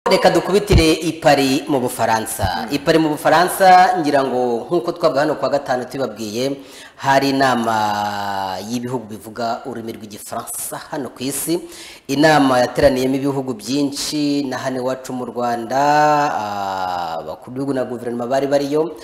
reka dukubitire i Paris mu bufaransa i Paris mu bufaransa ngira ngo nk'uko twavuga hano kwa gatanu tubabwiye hari inama y'ibihugu bivuga ururimi rw'igifaransa hano ku isi inama yateraniyemo ibihugu byinshi na hano iwacu mu rwanda abakuru b'ibihugu na guverinoma bari bariyo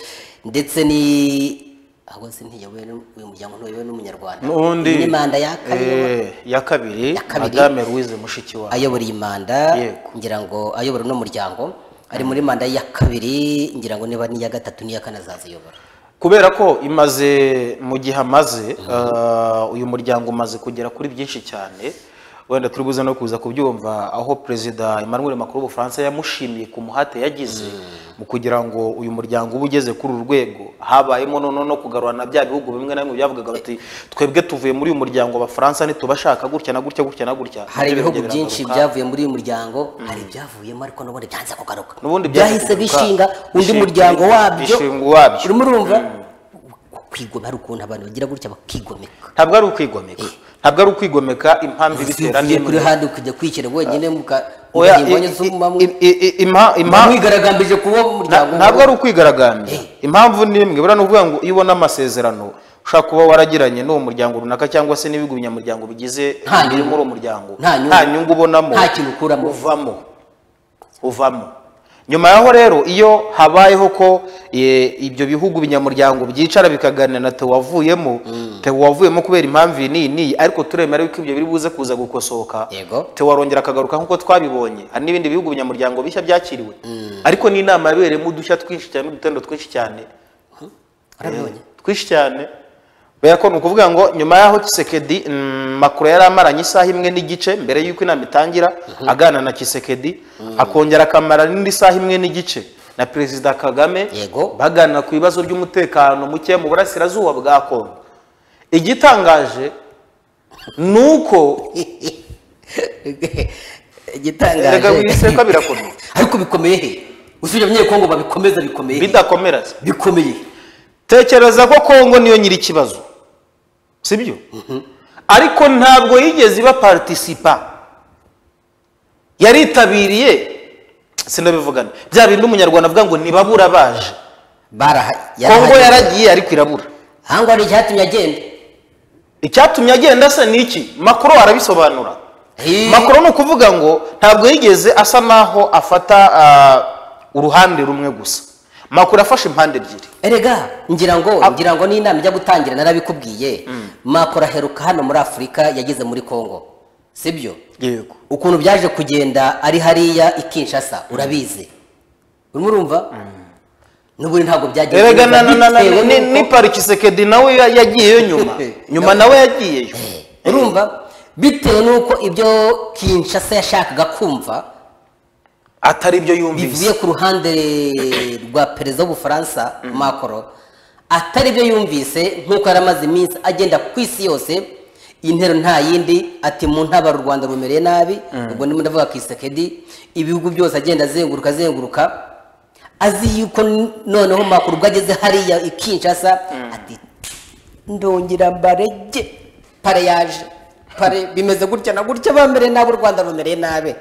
ndetse ni ahubwo se ntiyobowe uyu muryango ntuyobowe n'umunyarwanda n'undi Iyi ni manda ya kabiri eh, ya kabiri kabiri. madame louise mushikiwabo ayobora iyi manda Yego. ngira ngo ayobora uno muryango ari muri manda ya kabiri ngira ngo niba n'iya gatatu n'iya kane azaziyobora kubera ko imaze mu gihe amaze ah, uyu muryango umaze kugera kuri byinshi cyane wenda turi buze no kuza kubyumva aho perezida emmanuel macron w'ubufaransa yamushimiye ku muhate yagize mu kugira ngo uyu muryango ube ugeze kuri uru rwego habayemo noneho no kugarurana bya bihugu bimwe na bimwe byavugaga bati twebwe tuvuye muri uyu muryango abafaransa nitubashaka gutya na gutya gutya na gutya hari Nibyo ibihugu biragenda byinshi biragaruka. byavuye muri uyu muryango hari ibyavuyemo ariko n'ubundi byanze kugaruka N'ubundi byanze byahise kugaruka. bishinga undi Bishinga- muryango wabyo bishinga uwabyo. urimo urumva kwigomeka hari ukuntu abantu bagira gutya bakigomeka ntabwo ari ukwigomeka ntabwo ari ukwigomeka impamvu ibitera uvuye kuri n'imwe handi ukajya kwicara wenyine muka- Oya, mukajya imbonye i- z'umuma mwe- i- i- i- ima- ima- mwigaragambije kuba na- umuryango ntabwo umwe. ari ukwigaragambya impamvu ni imwe buriya ni ukuvuga ngo iyo ubona amasezerano ushobora kuba waragiranye n'uwo muryango runaka cyangwa se n'ibihugu binyamuryango bigize Nta nyungu. biri muri uwo muryango Nta nyungu. nta nyungu ubonamo Nta kintu ukuramo. uvamo uvamo nyuma yaho rero iyo habayeho ko eh, ibyo bihugu binyamuryango byicara bikaganira na tewavuyemo tewavuyemo kubera impamvu iyi n'iyi n'iyi ariko turemera yuko ibyo biri buze kuza gukosoka Yego. warongera akagaruka nk'uko twabibonye hari n'ibindi bihugu binyamuryango bishya byakiriwe ariko ni inama yabereyemo udushya twinshi cyane udutendo twinshi cyane Urabibonye? twinshi cyane bera ko ni ukuvuga ngo nyuma y'aho kisekedi makuru yari amaranye isaha imwe n'igice mbere y'uko inama itangira aganira na kisekedi akongera akamara n'indi saha imwe n'igice na perezida kagame Yego. baganira ku bibazo by'umutekano muke mu burasirazuba bwa kongo igitangaje ni uko igitangaje Erega wiseka birakomeye. ariko bikomeye he usibye abanyekongo babikomeza bikomeye he? bidakomeretse bikomeye tekereza ko kongo niyo nyiri ikibazo sibyo ariko ntabwo yigeze iba partisipa yaritabiriye sinabivugane bya bindi umunyarwanda avuga ngo ntibabura baje baraha kongo yarahageze. yaragiye ariko irabura ahangwa hari icyatumye agenda icyatumye agenda se ni iki makuru arabisobanura Hii. makuru ni ukuvuga ngo ntabwo yigeze asa naho afata ah, uruhande rumwe gusa makuru afashe impande ebyiri erega ngira ngo Ah. ngira ngo n'inama ijya gutangira narabikubwiye makoro aheruka hano muri afurika yageze muri kongo sibyo yego ukuntu byaje kugenda ari hariya i kinshasa urabizi urimo urumva n'ubundi ntabwo byagiye erega neza, na na na na bitewe ni, n'uko- ni parikisekedi nawe ya- yagiyeyo nyuma nyuma nawe yagiyeyo urumva bitewe n'uko ibyo kinshasa yashakaga kumva atari byo bivuye yumvise ku ruhande rwa perezida w'ubufaransa macron atari byo yumvise nk'uko yari amaze iminsi agenda ku isi yose intero nta yindi ati mu ntabara u rwanda rumereye nabi ubwo ndimo ndavuga ku isekedi ibihugu byose agenda azenguruka azenguruka azi yuko n- noneho macron ubwo ageze hariya i kinshasa ati ndongera mbarege pare yaje pare bimeze gutya na gutya bamere nabi u rwanda rumereye nabi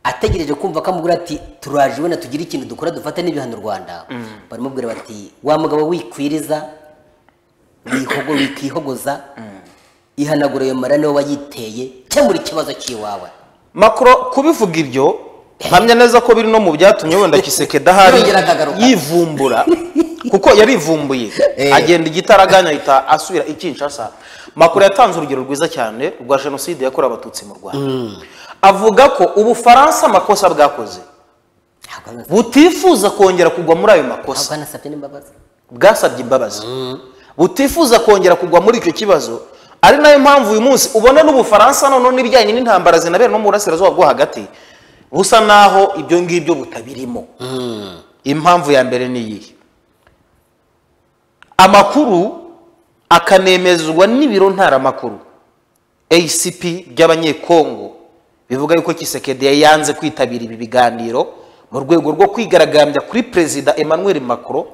ategereje kumva ko amubwira ati turaje wenda tugire ikintu dukora dufate n'ibihano u rwanda baramubwira bati wa mugabo wikwiriza wihogo wikihogoza ihanagura ayo mara niwe wayiteye kemura ikibazo cy'iwawe makro kubivuga ibyo mpamya neza ko biri no mu byatumye wenda kisekedi ahari Yongera akagaruka. yivumbura kuko yarivumbuye Eh. agenda igitaraganya ahita asubira i Kinshasa makuru yatanze urugero rwiza cyane rwa jenoside yakorewe abatutsi mu rwanda avuga ko ubufaransa amakosa bwakoze Ntabwo anasabye- butifuza kongera kugwa muri ayo makosa ntabwo anasabye n'imbabazi bwasabye imbabazi butifuza kongera kugwa muri icyo kibazo ari nayo mpamvu uyu munsi ubona n'ubufaransa noneho n'ibijyanye n'intambara zinabera no mu burasirazuba bwo hagati busa naho ibyo ngibyo butabirimo impamvu ya mbere ni iyihe amakuru akanemezwa n'ibiro ntaramakuru acp by'abanyekongo bivuga yuko kisekedi yari yanze kwitabira ibi biganiro mu rwego rwo kwigaragambya kuri perezida emmanuel macron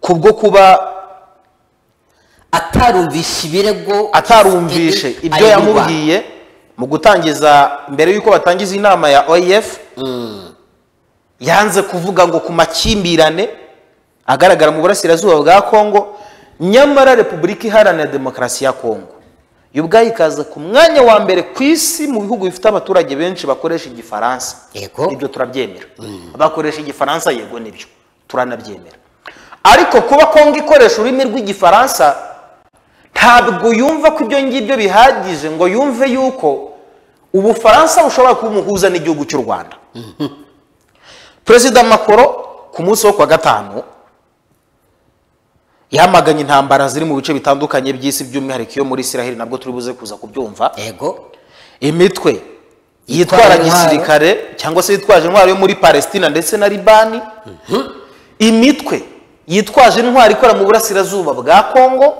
kubwo kuba atarumvishe ibirego atarumvishe ibyo ayobora. yamubwiye mu gutangiza mbere y'uko batangiza inama ya oef yanze kuvuga ngo ku makimbirane agaragara mu burasirazuba bwa kongo nyamara repubulika iharanira demokarasi ya kongo yo ubwayo ikaza ku mwanya wa mbere ku isi mu bihugu bifite abaturage benshi bakoresha igifaransa Yego. ibyo turabyemera bakoresha igifaransa yego nibyo turanabyemera ariko kuba kongo ikoresha ururimi rw'igifaransa ntabwo yumva ko ibyo ngibyo bihagije ngo yumve y'uko ubufaransa bushobora kuba umuhuza n'igihugu cy'u rwanda perezida makoro ku munsi wo ku wa gatanu yamaganye intambara ziri mu bice bitandukanye by'isi by'umwihariko iyo muri israheli nabwo turi buze kuza kubyumva yego imitwe Yitwara yitwara intwaro. gisirikare cyangwa se yitwaje intwaro yo muri palestina ndetse na libani imitwe yitwaje intwaro ikora mu burasirazuba bwa kongo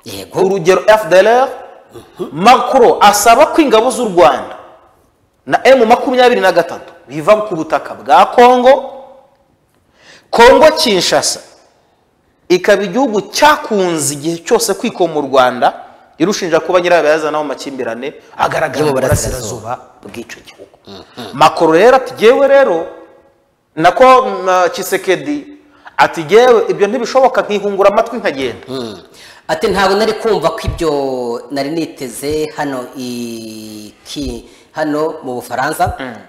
yego urugero fdlr makuro asaba ko ingabo z'u rwanda na m makumyabiri na gatatu biva ku butaka bwa kongo kongo kinshasa ikaba igihugu cyakunze igihe cyose kwikoma u rwanda irushinja kuba nyirabayazanaho amakimbirane agaragara Yo mu mu burasirazuba bw'icyo gihugu makoro rero ati "Jyewe rero nako na kisekedi ati "Jyewe ibyo ntibishoboka nkihungura amatwi nkagenda ati ntabwo nari kumva ko ibyo nari niteze hano i ki hano mu bufaransa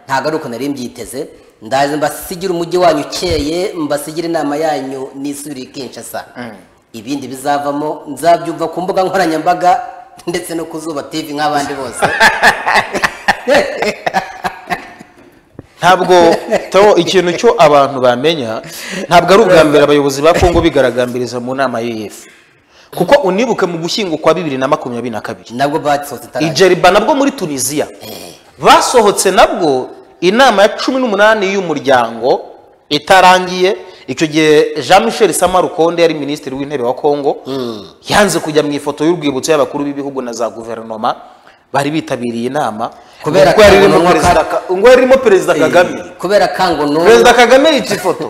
ntabwo ari uko nari mbyiteze ndazi mbasigire umujyi wanyu ukeye mbasigire inama yanyu nisubire kinshasa ibindi bizavamo nzabyumva ku mbuga nkoranyambaga ndetse no ku zuba tv nk'abandi bose ntabwo Theo, ikintu cyo abantu bamenya ntabwo ari ubwa mbere abayobozi ba kongo bigaragambiriza mu nama y'ef kuko unibuke mu gushyingo kwa bibiri na makumyabiri na kabiri nabwo basohotse itarajya ijeriba nabwo muri tunisiya basohotse nabwo inama ya cumi n'umunani y'umuryango itarangiye icyo gihe jean michel sama rukonde yari minisitiri w'intebe wa kongo yanze kujya mu ifoto y'urwibutso y'abakuru b'ibihugu na za guverinoma bari bitabiriye inama Kubera ubwo yari irimo akantu perezida Ka- ubwo yari irimo perezida kagame kubera kango n'ubu perezida kagame yica ifoto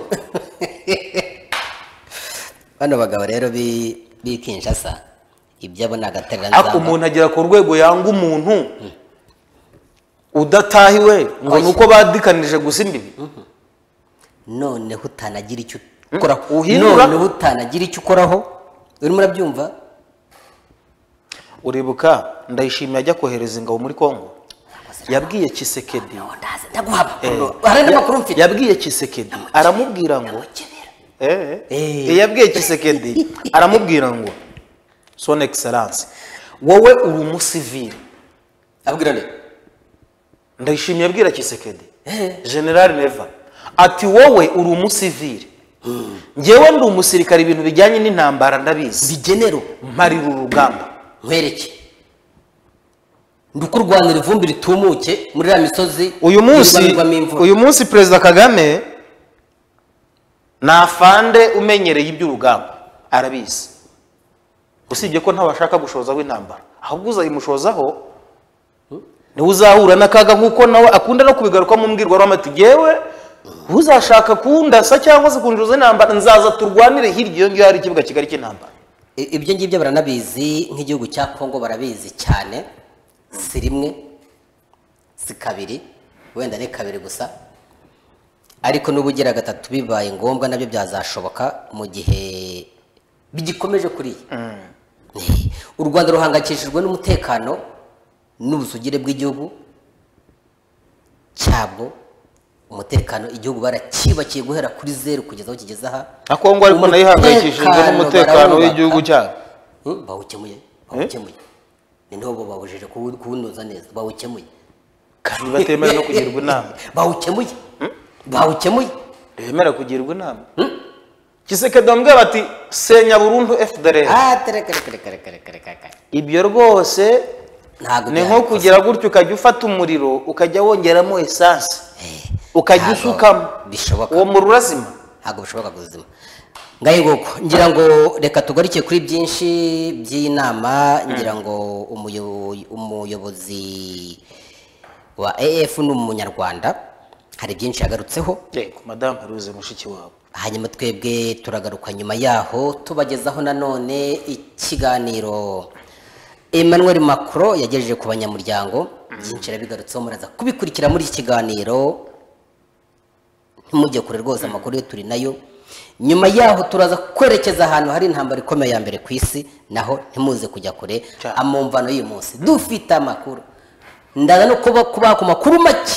bano bagabo rero bi- b'i kinshasa ibyabo ni agatereranzamba ariko umuntu agera ku rwego yanga umuntu udatahiwe ngo ni uko badikanije gusa imbibi noneho utanagira icyo ukoraho uhindura. noneho utanagira icyo ukoraho urimo urabyumva uribuka ndayishimiye ajya kohereza ingabo muri kongo yabwiye kisekedi ndazi ndaguhaba hari n'amakuru mfite yabwiye kisekedi aramubwira ngo Kebera. Eh, Eh. eh, yabwiye kisekedi aramubwira ngo son excellence wowe uri umusivili abwira nde ndayishimiye abwira kisekedi general neva ati wowe uri umusivili ngewe ndi umusirikare ibintu bijyanye n'intambara ndabizi bigenero mparira urugamba nkwereke ndi ukurwanira ivumbi ritumuke muri ya misozi uyu munsi yirwanirwamo imvura. uyu munsi perezida kagame nafande umenyereye iby'urugamba arabizi usibye ko ntawashaka gushozaho intambara ahubwo uzayimushozaho niwe uzahura n'akaga nk'uko nawe akunda no kubigaruka mu mbwirwaruhame ati yewe uzashaka kundasa cyangwa se kunjuza intambara nzaza turwanire hirya iyo ngiyo hari ikibuga kigari cy'intambara I- ibyo ngibyo baranabizi nk'igihugu cya kongo barabizi cyane si rimwe si kabiri wenda ni kabiri gusa ariko n'uba ugira gatatu bibaye ngombwa nabyo byazashoboka mu gihe bigikomeje kuriya u rwanda ruhangayikishijwe n'umutekano n'ubusugire bw'igihugu cyabwo umutekano igihugu baracyubakiye guhera kuri zeru kugeza aho kigeze aha na kongo ariko nayo ihangayikishijwe Umutekano n'umutekano barawubaka. w'igihugu cyabo Hmm? bawukemuye bawukemuye ni niho bo babujije kuwu- kuwunoza neza bawukemuye kandi batemewe no kugirwa inama bawukemuye bawukemuye bemera kugirwa inama kisekedi bamubwira bati senya burundu fdr Ah, tereka, reka, reka, reka, reka, reka, reka. ibyo rwose ntabwo ni nko byari- kugira gutyo ukajya ufata umuriro ukajya wongeramo esanse Eh, ukajya ntabwo usukamo bishoboka uwo muriro urazima ntabwo bishoboka kuzima ngaye nguko ngira ngo reka tugaruke kuri byinshi by'iyi nama ngira ngo umuyo- umuyobozi wa AF ni umunyarwanda hari byinshi yagarutseho yego madamu haruze mushiki wabo hanyuma twebwe turagaruka nyuma yaho tubagezaho nanone ikiganiro emmanuel macron yagejeje ku banyamuryango byinshi yarabigarutseho muraza kubikurikira muri iki kiganiro ntimujye kure rwose amakuru yo turi nayo nyuma yaho turaza kwerekeza ahantu hari intambara ikomeye ya mbere ku isi naho ntimuze kujya kure Cyane. amumvano y'uyu munsi dufite amakuru ndaza no kuba kubaha ku makuru make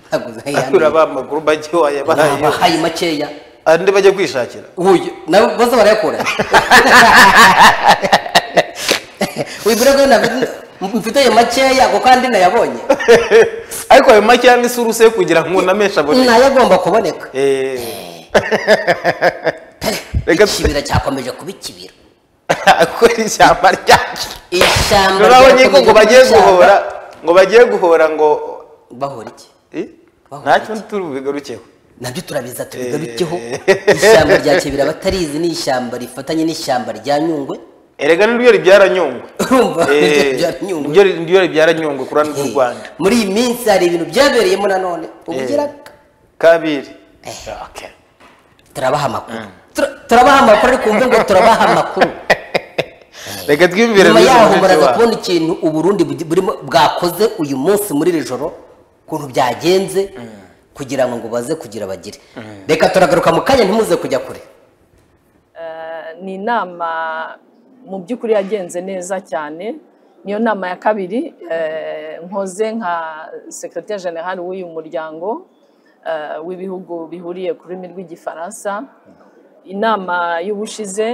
Ntabwo uzayandika. uraba amakuru make wayabahaye Nabahaye makeya andi bajya kwishakira uyu nabo bose barayakura wibwira ko nafite- mfite ayo makeya kuko andi nayabonye ariko ayo make yandi si uruse kugira ngo unameshe abone nayo agomba kuboneka Eh, Reka tu- ikibira cyakomeje kuba ikibira ko ari ishyamba ryacu ishyamba urabonye ko ryakomeje ngo kuba bagiye ishyamba. guhora ngo bagiye guhora ngo bahora iki Eh? Bahora nta cyo turi bubigarukeho nabyo turabiza tubigarukeho ishyamba rya kibira batarizi ni ishyamba rifatanye n'ishyamba rya nyungwe erega niryo ribyara nyungwe urumva Eh, rya nyungwe niryo niryo ribyara nyungwe kurana n'u Eh, rwanda muri iyi minsi hari ibintu byabereyemo nanone ubugira kabiri Okay. turabaha amakuru Tura- turabaha amakuru ariko wumve ngo turabaha amakuru reka twiyumvire nyuma neza yaho mushiki muraza wacu. kubona ikintu uburundi bugi- burimo- bwakoze uyu munsi muri iri joro ukuntu byagenze kugira ngo ngo baze kugira bagire reka turagaruka mu kanya ntimuze kujya kure ni inama mu by'ukuri yagenze neza cyane niyo nama ya kabiri eh, nkoze nka sekiroteri jenerali w'uyu muryango eh, w'ibihugu bihuriye ku rurimi rw'igifaransa inama y'ubushize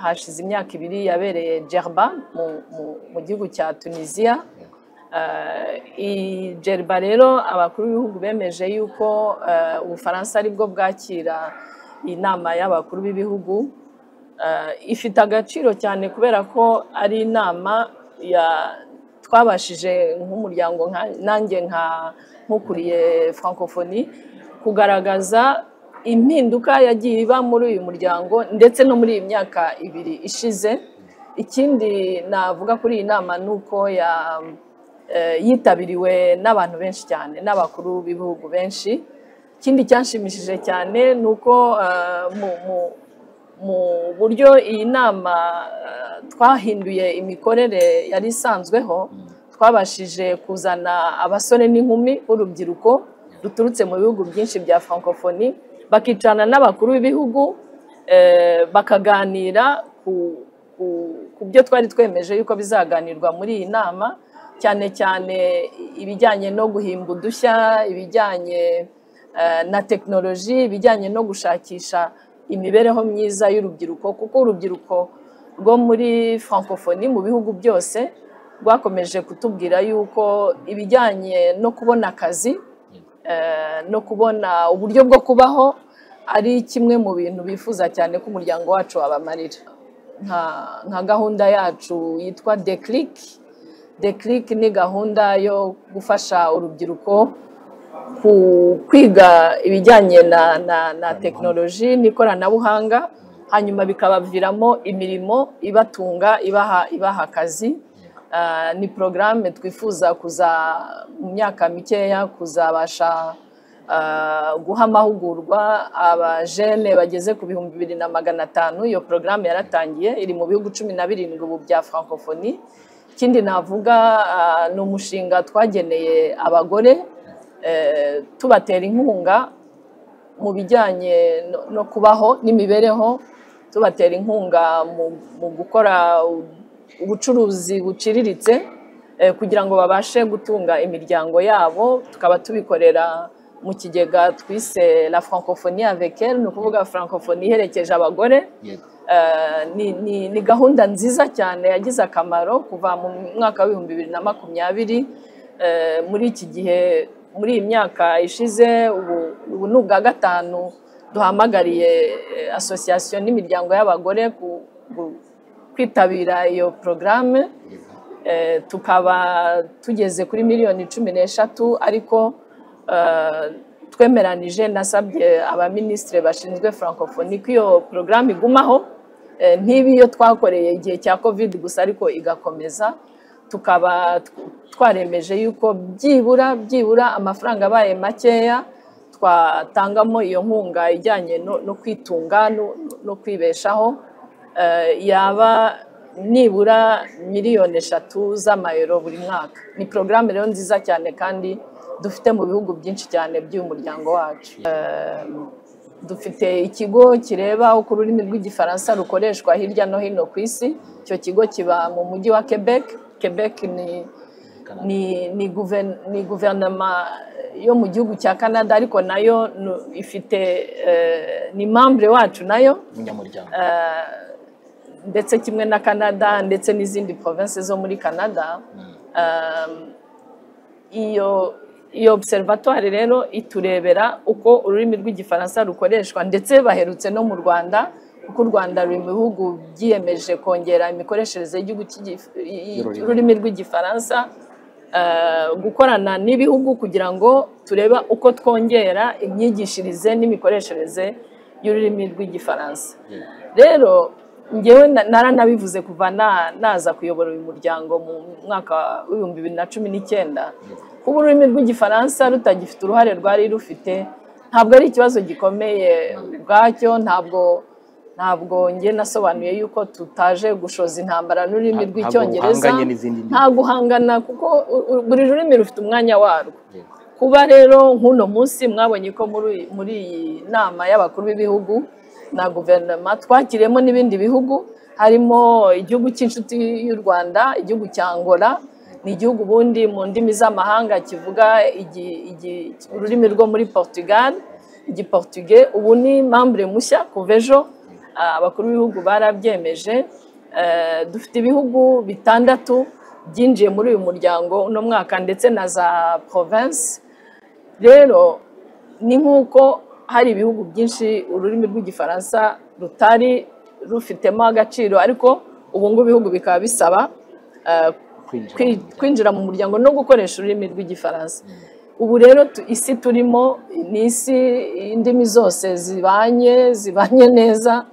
hashize imyaka ibiri yabereye jerba mu, mu, mu gihugu cya tunisiya iyi jeriba rero abakuru b'ibihugu bemeje yuko eh, ubufaransa aribwo bwakira inama y'abakuru b'ibihugu Eh, ifite agaciro cyane kubera ko ari inama ya twabashije nk'umuryango nka- nanjye nka nkukuriye francophonie kugaragaza impinduka yagiye iba muri uyu muryango ndetse no muri iyi myaka ibiri ishize ikindi navuga kuri iyi nama ni uko ya eh, yitabiriwe n'abantu benshi cyane n'abakuru b'ibihugu benshi ikindi cyanshimishije cyane ni uko eh, mu- mu- mu buryo iyi nama eh, twahinduye imikorere yari isanzweho twabashije kuzana abasore n'inkumi b'urubyiruko ruturutse mu bihugu byinshi bya francophonie bakicarana n'abakuru b'ibihugu eh, bakaganira ku, ku, ku byo twari twemeje yuko bizaganirwa muri iyi nama cyane cyane ibijyanye no guhimba udushya ibijyanye eh, na tekinoloji ibijyanye no gushakisha imibereho myiza y'urubyiruko kuko urubyiruko rwo muri francophonie mu bihugu byose rwakomeje kutubwira yuko ibijyanye no kubona akazi eh, no kubona uburyo bwo kubaho ari kimwe mu bintu bifuza cyane ko umuryango wacu wabamarira nka nka gahunda yacu yitwa declic declic ni gahunda yo gufasha urubyiruko ku kwiga ibijyanye na na na tekinoloji n'ikoranabuhanga hanyuma bikabaviramo imirimo ibatunga ibaha ibaha akazi Ah, ni porogaramu twifuza kuza mu myaka mikeya kuzabasha ah, guha amahugurwa abajene bageze ku bihumbi bibiri na magana atanu iyo porogaramu yaratangiye iri mu bihugu cumi na birindwi ubu bya francophonie ikindi navuga ah, ni umushinga twageneye abagore eh, tubatera inkunga mu bijyanye no- no kubaho n'imibereho tubatera inkunga mu- mu gukora u- ubucuruzi buciriritse eh, kugira ngo babashe gutunga imiryango yabo tukaba tubikorera mu kigega twise la francophonie avec elle ni ukuvuga francophonie iherekeje abagore Eh, ni, ni, ni gahunda nziza cyane yagize akamaro kuva mu mwaka w'ibihumbi bibiri na makumyabiri eh, muri iki gihe muri iyi myaka ishize ubu, ubu ni ubwa gatanu duhamagariye eh, asosiyasiyo n'imiryango y'abagore ku, ku- kwitabira iyo porogaramu Eh, tukaba tugeze kuri miliyoni cumi n'eshatu ariko eh, twemeranije nasabye abaminisitiri bashinzwe francophonie ko iyo porogaramu igumaho eh, ntibe iyo twakoreye igihe cya covid gusa ariko igakomeza tukaba tw- twaremeje yuko byibura byibura amafaranga abaye makeya twatangamo iyo nkunga ijyanye no, no kwitunga no, no kwibeshaho eh, yaba nibura miliyoni eshatu z'amayero buri mwaka ni porogaramu rero nziza cyane kandi dufite mu bihugu byinshi cyane by'uyu muryango wacu dufite ikigo kireba uko ururimi rw'igifaransa rukoreshwa hirya no hino ku isi icyo kigo kiba mu mujyi wa quebec quebec ni ni ni guver- ni guverinoma yo mu gihugu cya canada ariko nayo nu- ifite eh, ni membre wacu nayo umunyamuryango ndetse kimwe na canada ndetse n'izindi province zo muri canada um, iyo iyo observatoire rero iturebera uko ururimi rw'igifaransa rukoreshwa ndetse baherutse no mu rwanda kuko u rwanda ruri mu bihugu byiyemeje kongera imikoreshereze y'igihugu cy'igi- y'ururimi rw'igifaransa eh, gukorana n'ibihugu kugira ngo turebe uko twongera imyigishirize n'imikoreshereze y'ururimi rw'igifaransa rero ngewe na- naranabivuze kuva na- naza kuyobora uyu muryango mu mwaka w'ibihumbi bibiri na cumi n'icyenda kuba ururimi rw'igifaransa rutagifite uruhare rwari rufite ntabwo ari ikibazo gikomeye ubwacyo ntabwo ntabwo njye nasobanuye yuko tutaje gushoza intambara n'ururimi Nta- ntabwo rw'icyongereza uhanganye n'izindi ndimi. nta guhangana kuko u- u- buri rurimi rufite umwanya warwo Yego. kuba rero nk'uno munsi mwabonye ko muri muri iyi nama y'abakuru b'ibihugu na guverinoma twakiriyemo n'ibindi bihugu harimo igihugu cy'inshuti y'u rwanda igihugu cya angola ni igihugu ubundi mu ndimi z'amahanga kivuga igi- igi- ururimi rwo muri portugal igiportuge ubu ni membre mushya kuva ejo ah, abakuru b'ibihugu barabyemeje Eh, dufite ibihugu bitandatu byinjiye muri uyu muryango uno mwaka ndetse na za province rero ni nk'uko hari ibihugu byinshi ururimi rw'igifaransa rutari rufitemo agaciro ariko ubu ngubu ibihugu bikaba bisaba eh, Kwinjira kwi- mu muryango. kwinjira mu muryango no gukoresha ururimi rw'igifaransa ubu rero tu- isi turimo ni isi indimi zose zibanye zibanye neza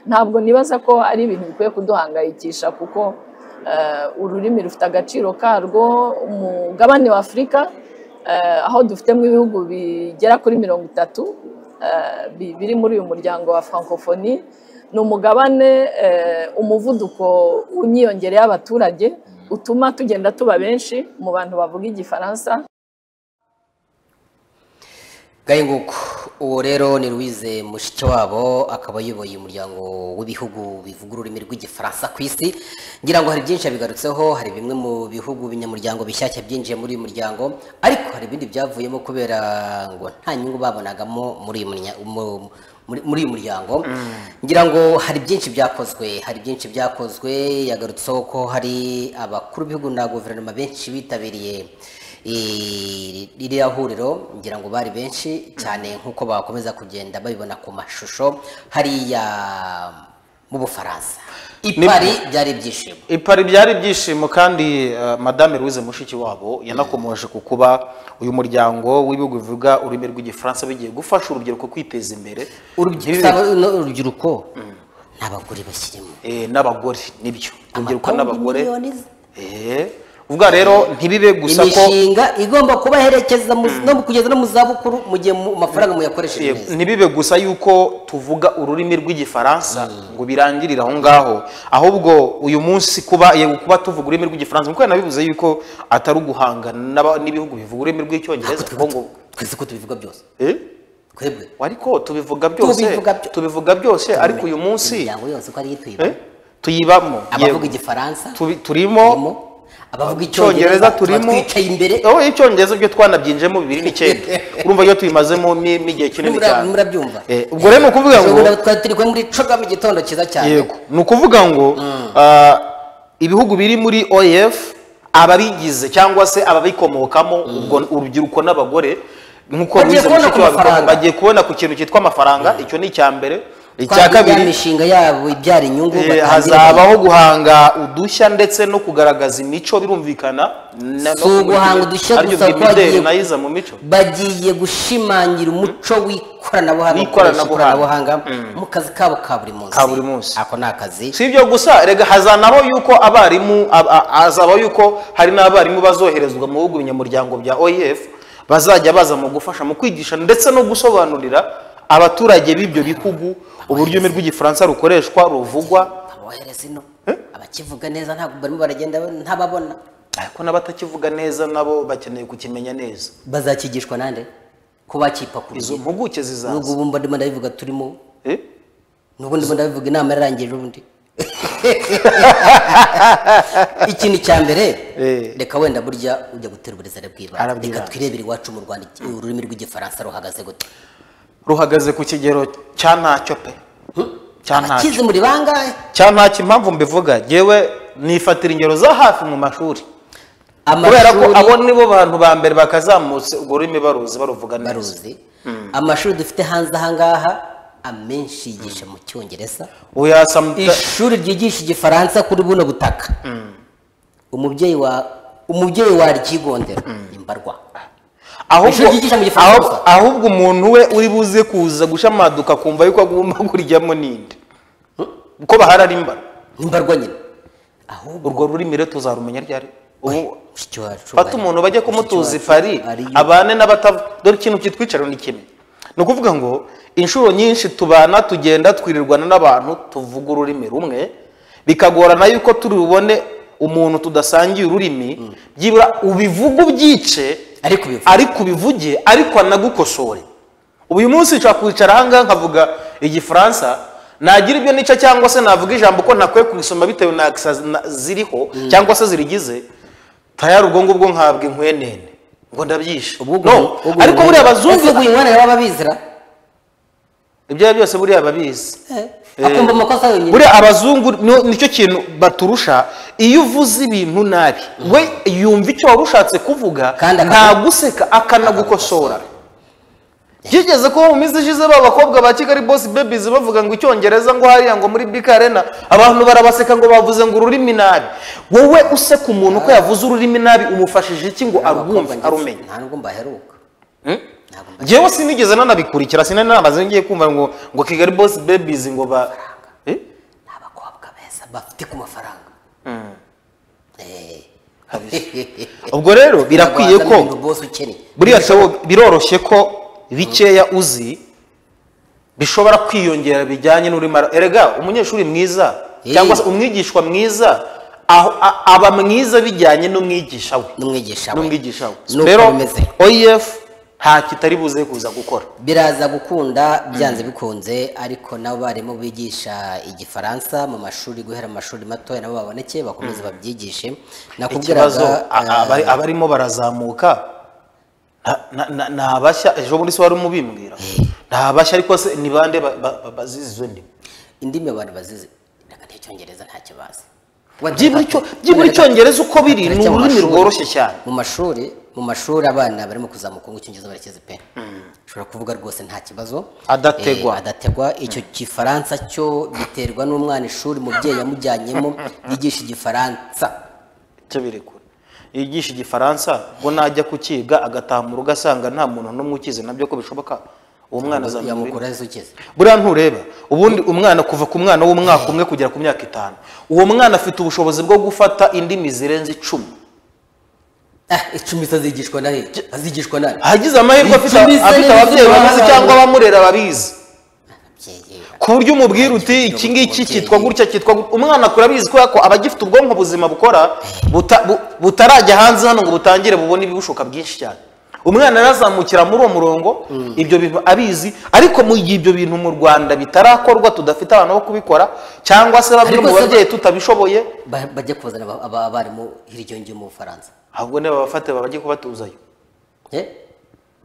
ntabwo nibaza ko ari ibintu bikwiye kuduhangayikisha kuko eh, ururimi rufite agaciro karwo umugabane wa afurika eh, aho dufitemo ibihugu bigera kuri mirongo itatu eh, bi- biri muri uyu muryango wa francophonie ni umugabane eh, umuvuduko w'imyiyongere y'abaturage utuma tugenda tuba benshi mu bantu bavuga igifaransa gahe nguko uwo rero ni Louise Mushikiwabo akaba ayoboye umuryango w'ibihugu bivuga ururimi rw'igifaransa ku isi ngira ngo hari byinshi yabigarutseho hari bimwe mu bihugu binyamuryango bishyashya byinjiye muri uyu muryango ariko hari ibindi byavuyemo kubera ngo nta nyungu babonagamo muri uyu munya- mu- muri- muri uyu muryango ngira ngo hari byinshi byakozwe hari byinshi byakozwe yagarutseho ko hari abakuru b'ibihugu na guverinoma benshi bitabiriye Eh, ririya huriro ngira ngo bari benshi cyane nk'uko bakomeza kugenda babibona ku mashusho hariya mu bufaransa ipari byari ibyishimo ipari byari ibyishimo kandi eh, madame louise mushikiwabo yanakomoje ku kuba uyu muryango w'ibihugu bivuga ururimi rw'igifaransa bigiye gufasha urubyiruko kwiteza imbere urubyiruko Ntibibe- no, urubyiruko n'abagore bashyirimo eh, n'abagore nibyo urubyiruko Amapawundi n'abagore miliyoni z- Eh, uvuga rero ntibibe gusa ko imishinga igomba kubaherekeza mu- no mu- kugeza no mu zabukuru mu gihe mu- amafaranga muyakoresheje Yego, neza ntibibe gusa yuko tuvuga ururimi rw'igifaransa ngo birangirire aho ngaho ahubwo uyu munsi kuba yego kuba tuvuga ururimi rw'igifaransa nk'uko nabivuze yuko atari uguhangana n'aba- n'ibihugu bivuga ururimi rw'icyongereza kuko ngo twese ko tubivuga byose Eh? twebwe ariko tubivuga byose Tubivuga byo- tubivuga byose ariko uyu munsi imiryango yose uko ari iyo tuyibamo. eh, tuyibamo abavuga yego. igifaransa Tubi- turimo turimo abavuga icyongereza icyongereza turimo turimo twicaye imbere aho icyongereza byo twanabyinjemo bibiri n'icyenda urumva iyo tuyimazemo ni- n'igihe kinini Mura- cyane murabyumva Eh, ubwo rero ni ukuvuga ngo Ushobora- twari turi kumwe muri coga mu gitondo cyiza cyane yego ni ukuvuga ngo ah, ibihugu biri muri oef ababigize cyangwa se ababikomokamo ubwo urubyiruko n'abagore nk'uko Bagiye Louise kubona ku Mushikiwabo abivuga, mafaranga. bagiye kubona ku kintu cyitwa amafaranga icyo ni icya mbere icya Twavuga ya kabiri mishinga yabo ibyara inyungu Eh, batangira hazabaho guhanga udushya ndetse no kugaragaza imico birumvikana na- no Si uguhanga kumurikira. udushya Aribyo gusa, bw'imideli twagiye- na yiza mu mico bagiye gushimangira umuco w'ikoranabuhanga W'ikoranabuhanga. bakoresha ikoranabuhanga mu kazi kabo ka buri munsi Ka buri munsi. ako ni akazi si ibyo gusa rega hazanaho yuko abarimu ab- a- hazabaho yuko hari n'abarimu bazoherezwa mu bihugu binyamuryango bya oef bazajya baza mu gufasha mu kwigisha ndetse no gusobanurira abaturage b'ibyo bihugu uburyo ururimi rw'igifaransa rukoreshwa ruvugwa abohereza ino abakivuga neza ntabwo barimo baragenda ntababona ariko n'abatakivuga neza nabo bakeneye kukimenya neza bazakigishwa nande ko izo bakipakuruye mpuguke zizaza n'ubwo bumva ndimo ndabivuga turimo Eh? n'ubwo ndimo ndabivuga inama yarangije ubundi ikintu cya mbere Eh. reka wenda burya ujya gutera uburezare bw'ibanze Arabwibanze. reka twirebere iwacu mu rwanda iki- ururimi rw'igifaransa ruhagaze gute ruhagaze ku kigero cya ntacyo pe cya ntacyo akize muri bangahe cya ntacyo impamvu mbivuga yewe nifatira ingero za hafi mu mashuri kubera ko amashuri abo nibo bantu ba mbere bakazamutse urwo rurimi baruzi baruvuga neza baruzi amashuri dufite hanze ahangaha amenshi yigisha mu cyongereza uyasamta ishuri ryigisha igifaransa kuri buno butaka umubyeyi wa umubyeyi waryigondera ni mbarwa ahubwo ishuri ryigisha mu Gifaransa ahubwo- gusa. ahubwo umuntu we uri buze kuza gushamaduka akumva yuko agomba kuryamo ninde uko bahari ari mba ni mbarwa nyine ahubwo urwo rurimi rero tuzarumenya ryari ubu mushiki wacu fata bari- umuntu bajya mushiki kumutuza wacu ifari ariyo- abane n'abatavu dore ikintu kitwicaro ni kimwe ni ukuvuga ngo inshuro nyinshi tubana tugenda twirirwana n'abantu tuvuga ururimi rumwe bikagorana yuko turi bubone umuntu tudasangiye ururimi byibura ubivuga ubyice ariko ubivuga ariko ubivuge ariko anagukosore ubu uyu munsi nshobora kwicara ahangaha nkavuga igifaransa nagira ibyo nica cyangwa se navuga ijambo ko ntakwiye kubisoma bitewe na akisa na- ziriho cyangwa se zirigize tayari ubwo ngubwo nhabwa inkwenene ngo ndabyishe Ubwo no ugu- ugu- ariko buriya abazungu Ese uguha inkwano baba bizira ibyo ari byo byose buriya babizi akumva amakosa yonyine buriya abazungu ni- nicyo kintu baturusha iyo uvuze ibintu nabi we yumva icyo wari ushatse kuvuga Kandi akagu- ntaguseka akanagukosora byigeze kuba mu minsi ishize ba bakobwa ba kigali bosi bebizi bavuga ngo icyongereza ngo hariya ngo muri bika arena abantu barabaseka ngo bavuze ngo ururimi nabi wowe useka umuntu ko yavuze ururimi nabi umufashije iki ngo arwumve arumenye nta nubwo mbaheruka ntabwo mbaheruka ngewe sinigeze nanabikurikira sinari namaze ngiye kumva ngo ngo kigali bosi bebizi ngo ba Eh? ni abakobwa beza bafite ku mafaranga Eh. ubwo rero birakwiye Nyarwanda ko ni boss ukennye. buriya sabo biroroshye ko bikeya uzi bishobora kwiyongera bijyanye n'urimara erega umunyeshuri mwiza Eh. cyangwa se umwigishwa mwiza aho- a- aba mwiza bijyanye n'umwigisha we n'umwigisha we n'umwigisha we Nuko rero bimeze. oef nta kitari buze kuza gukora biraza gukunda byanze bikunze ariko n'abarimu bigisha igifaransa mu mashuri guhera mu mashuri matoya nabo baboneke bakomeze babyigishe ikibazo nakubwiraga a- abari- abarimo barazamuka nta- na- na- ni abashya ejo bundi se wari umubimbwira ni abashya ariko se ni bande ba- ba- ba- bazizi izo ndimi indimi abantu bazizi reka nticyongereza ntacyo bazi byibura icyo- byibura icyongereza uko biri ni Turacya mu ururimi mashuri. rworoshye cyane mu mashuri mu mashuri abana barimo kuzamuka ngo icyongereza barekeze pe ushobora kuvuga rwose nta kibazo Adategwa. Eh, adategwa icyo gifaransa cyo biterwa n'umwana ishuri umubyeyi yamujyanyemo yigisha igifaransa icyo biri kure yigisha igifaransa ngo najya kukiga agataha mu rugo asanga nta muntu n'umwe ukize nabyo ko bishoboka uwo mwana azamenya ururimi. yamukuraho ukeze buriya ntureba ubundi umwana kuva ku mwana w'umwaka umwe kugera ku myaka itanu uwo mwana afite ubushobozi bwo gufata indimi zirenze icumi ah icumi se azigishwa na he azigishwa na he hagize amahirwe afite Icumi se afite ni ababyeyi ubuzima babizi bw'abana. cyangwa abamurera babizi Ababyeyi, ku buryo umubwira uti iki ngiki cyitwa gutya cyitwa gutya umwana akura abizi kubera ko aba agifite ubwonko buzima bukora buta- bu- butarajya hanze hano ngo butangire bubone ibibushoka byinshi cyane umwana arazamukira muri uwo murongo ibyo bintu abizi ariko mu gihe ibyo bintu mu rwanda bitarakorwa tudafite abantu bo kubikora cyangwa se bamwe Ariko mu se- babyeyi tutabishoboye ba- bajya kubazana aba- aba- abarimu hirya yo mu bufaransa ahubwo niba babafate bajye kubatuzayo Eh?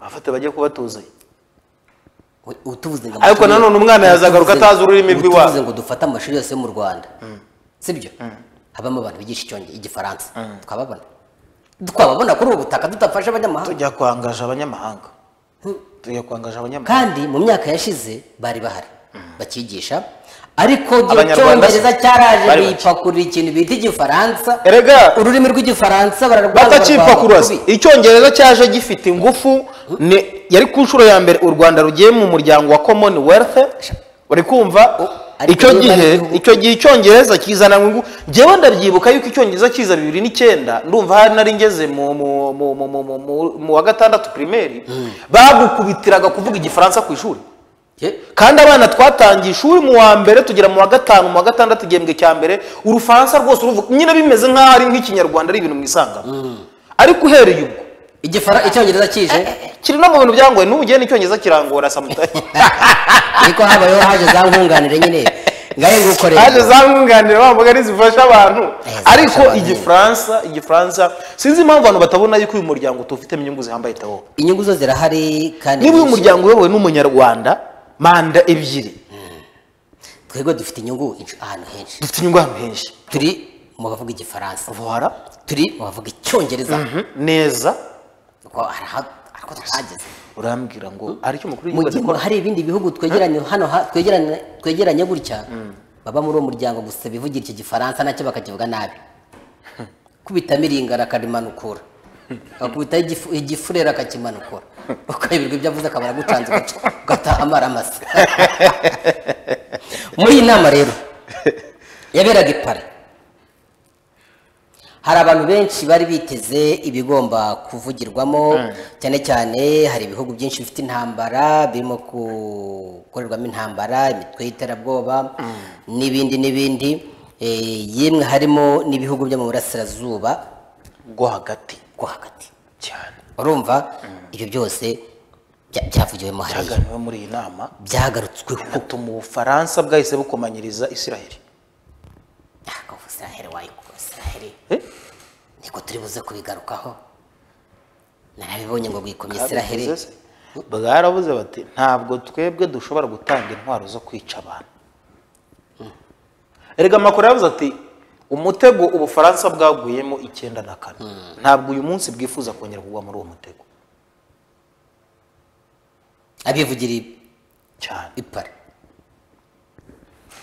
babafate bajye kubatuzayo We- utuvuze ngo Ariko amashuri- nanone umwana yazagaruka utuvuze- atazi ururimi rw'iwabo. utuvuze ngo dufate amashuri yose yo mu rwanda sibyo habamo abantu bigisha icyongereza igifaransa twababona twababona kuri ubu butaka tudafasha abanyamahanga tujya kwangaje abanyamahanga tujya kwangaje abanyamahanga kandi mu myaka yashize bari bahari bakigisha ariko igihe Abanyarwanda se? icyongereza cyaraje Bari bake. bipakurira ikintu bita igifaransa erega ururimi rw'igifaransa bararwanga batakipakuruza barwanga icyongereza cyaje gifite ingufu ni yari ku nshuro ya mbere u rwanda rugiye mu muryango wa commonwealth uri kumva ariko icyo niba ari gihe igihugu- icyo gihe icyongereza kizana ngo njyewe ndabyibuka yuko icyongereza kiza bibiri n'icyenda ndumva hari nari ngeze mu mu- mu- mu- mu- mu- mu- mu wa gatandatu pirimeri bagukubitiraga kuvuga igifaransa ku ishuri Ye- kandi abana twatangiye ishuri mu wa mbere tugera mu wa gatanu mu wa gatandatu igihembwe cya mbere urufaransa rwose uruvuga nyine bimeze nk'aho ari nk'ikinyarwanda ari ibintu mwisangamo ariko uhereye ubwo igifara icyongereza kije kiri no mu bintu byangoye n'ubu ugiye n'icyongereza kirangora samutayi ariko habayeho haje za nkunganire nyine ngaye ngukorera haje za nkunganire wa mugani zifasha abantu zifasha ariko abantu. igifaransa igifaransa sinzi impamvu abantu batabona yuko uyu muryango tuwufitemo inyungu zihambaye tawo inyungu zo zirahari kandi niba uyu nyinshi. muryango uyobowe n'umunyarwanda manda ebyiri twebwe dufite inyungu insh- ahantu henshi dufite inyungu ahantu henshi turi mu bavuga igifaransa vohara turi mu bavuga icyongereza neza kuko hari aha- ariko twahageze urambwira ngo aricyo umukuru mu w'igihugu gihe hari ibindi bihugu twegeranye hano ha- twegeranye- twegeranye gutya baba muri uwo muryango gusa bivugira iki gifaransa nacyo bakakivuga nabi kubita miringara akarimanukura akubitaho igifu- igifurera akakimanukura ukayoberwa ibyo avuze akabara agucanze ugaca- ugataha amara amasa muri iyi nama rero yaberaga i Paris hari abantu benshi bari biteze ibigomba kuvugirwamo cyane cyane hari ibihugu byinshi bifite intambara birimo gukorerwamo intambara imitwe y'iterabwoba n'ibindi n'ibindi Eh, yemwe harimo n'ibihugu byo mu burasirazuba rwo hagati rwo hagati cyane urumva ibyo byose bya- byavugiwemo hariya cyaganiwe muri iyi nama byagarutsweho hatuma ubufaransa bwahise bukomanyiriza isiraheli ntabwo israheli wayikora israheli Eh? niko turi buze kubigarukaho narabibonye ngo bwikomye israheli Babivuze se? bwarabuze bati ntabwo twebwe dushobora gutanga intwaro zo kwica abantu erega makuru yavuze ati umutego ubufaransa bwaguyemo icyenda na kane ntabwo uyu munsi bwifuza kongera kugwa muri uwo mutego abivugira i- cyane i Paris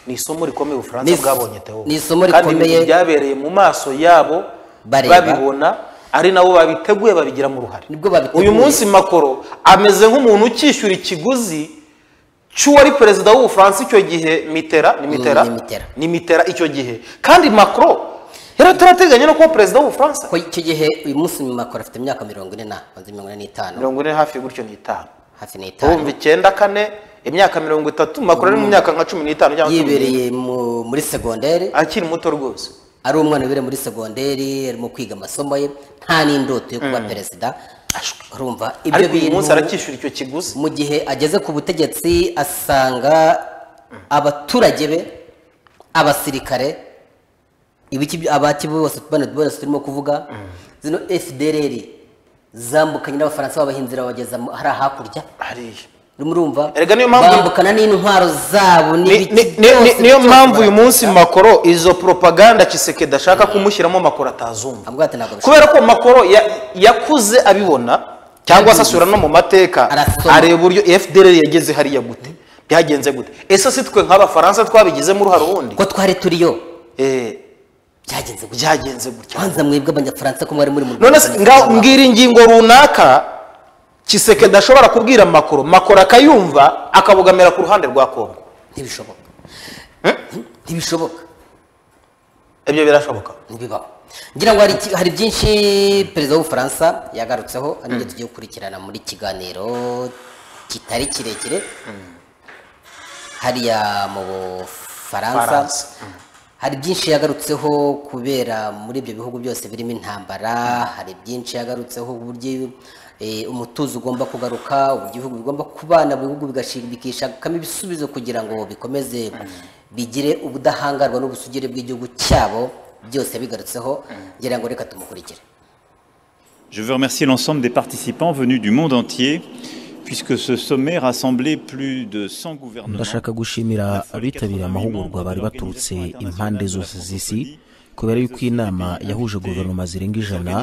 ni isomo rikomeye ubufaransa Ni is- bwabonye Theo. ni isomo kandi ibintu rikomeye. byabereye mu maso yabo Bareba. babibona ari nabo babiteguye babigiramo uruhare Nibwo babiteguye. uyu munsi makoro ameze nk'umuntu ukishyura ikiguzi cy'uwari perezida w'ubufaransa icyo gihe mitera ni mitera Mm, ni Mitterrand. ni mitera icyo gihe kandi macro yari atarateganya no kuba perezida w'ubufaransa ko icyo gihe uyu munsi mu makoro afite imyaka mirongo ine na maze mirongo ine n'itanu mirongo ine hafi gutyo n'itanu hafi n'itanu urumva icyenda kane imyaka mirongo itatu makuru ari mu myaka nka cumi n'itanu cyangwa cumi n'irindwi. yibereye mu- muri segonderi akiri muto rwose ari umwana wibereye muri segonderi arimo kwiga amasomo ye nta n'indoto yo kuba perezida urumva ibyo ariko uyu bintu munsi aracyishyura icyo kiguzi mu gihe ageze ku butegetsi asanga abaturage be abasirikare ibiki by- abaki bose bano bose turimo kuvuga zino fdrr zambukanye n'abafaransa babahinzira babageza mu- hariya hakurya hariya urimo urumva Erega niyo mpamvu- bambukana n'intwaro zabo Ni- n'ibiki ni- ni- ni- byose niyo byose mpamvu uyu barakora. munsi makoro izo propaganda cisekedi ashaka kumushyiramo makoro atazumva Avuga ati ntabwo bishobora. kubera ko makoro ya- yakuze abibona cyangwa se asura no mu mateka Arasoma. areba uburyo fdr yageze hariya gute byagenze gute ese si twe nk'abafaransa twabigizemo uruhare ubundi ko twari turiyo Eh, byagenze gutya byagenze gutya kwanza mwebwe abanyafaransa ko mwari muri mu none se nga- mbwira ingingo runaka cisekedi ashobora kubwira makoro makoro akayumva akabugamira ku ruhande rwa kongo ntibishoboka ntibishoboka ibyo birashoboka ntibibaho ngira ngo hari iki- hari byinshi perezida w'ubufaransa yagarutseho ari byo tugiye gukurikirana muri kiganiro kitari kirekire hariya mu bufaransa Faransa. hari byinshi yagarutseho kubera muri ibyo bihugu byose birimo intambara hari byinshi yagarutseho uburyo eh, umutuzo ugomba kugaruka uburyo ibihugu bigomba kubana ibihugu bigashimikishamo ibisubizo kugira ngo bikomeze bigire ubudahangarwa n'ubusugire bw'igihugu cyabo byose yabigarutseho ngira ngo reka tumukurikire Je veux remercier l'ensemble des participants venus du monde entier, puisque ce sommet rassemblait plus de 100 gouvernements. ndashaka gushimira abitabiriye amahugurwa bari baturutse impande zose z'isi kubera yuko iyi nama yahuje guverinoma zirenga ijana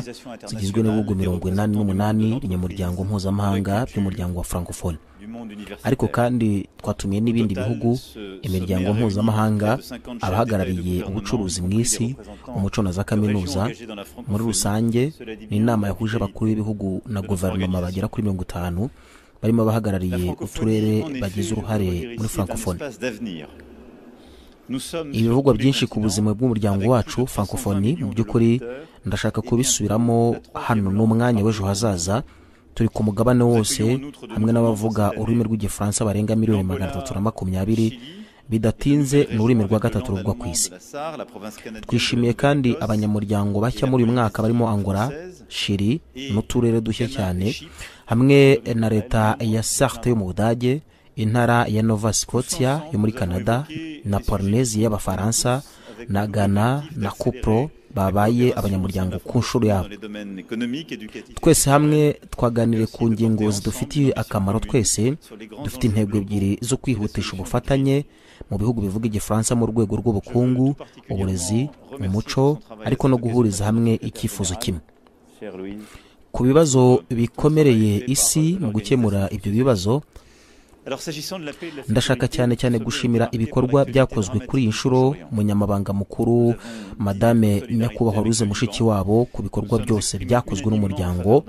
zigizwe n'ibihugu mirongo inani n'umunani ibinyamuryango mpuzamahanga by'umuryango wa francophone du monde universitaire. ariko kandi twatumiye n'ibindi bihugu imiryango mpuzamahanga abahagarariye ubucuruzi mu isi umuco na za kaminuza muri rusange ni inama yahuje abakuru b'ibihugu na guverinoma bagera kuri mirongo itanu barimo abahagarariye La uturere francophonie, en effet, bagize doit uruhare reconnaître ici muri est un francophone espace d'avenir. Nous sommes sur ibivugwa tous les byinshi ku continents, buzima bw'umuryango avec wacu plus de 320 francophonie mu millions de by'ukuri lecteurs, ndashaka et bientôt kubisubiramo la troisième hano langue n'umwanya w'ejo parlée au monde. hazaza turi ku mugabane wose hamwe n'abavuga ururimi rw'igifaransa barenga miliyoni magana atatu na makumyabiri bidatinze ni ururimi rwa gatatu ruvugwa ku isi twishimiye kandi abanyamuryango bashya muri uyu mwaka barimo angola shiri n'uturere dushya cyane hamwe na leta ya sarte yo mu budage intara ya nova scotia yo muri canada na polinesiya y'abafaransa na ghana na kupro babaye abanyamuryango ku nshuro yabo twese hamwe twaganiriye ku ngingo zidufitiye akamaro twese dufite intego ebyiri zo kwihutisha ubufatanye mu bihugu bivuga igifaransa mu rwego rw'ubukungu uburezi umuco ariko no guhuriza hamwe icyifuzo kimwe ku bibazo bikomereye isi mu gukemura ibyo bibazo ndashaka cyane cyane gushimira ibikorwa byakozwe kuri iyi nshuro munyamabanga mukuru madame nyakubahwa ruze mushiki wabo ku bikorwa byose byakozwe n'umuryango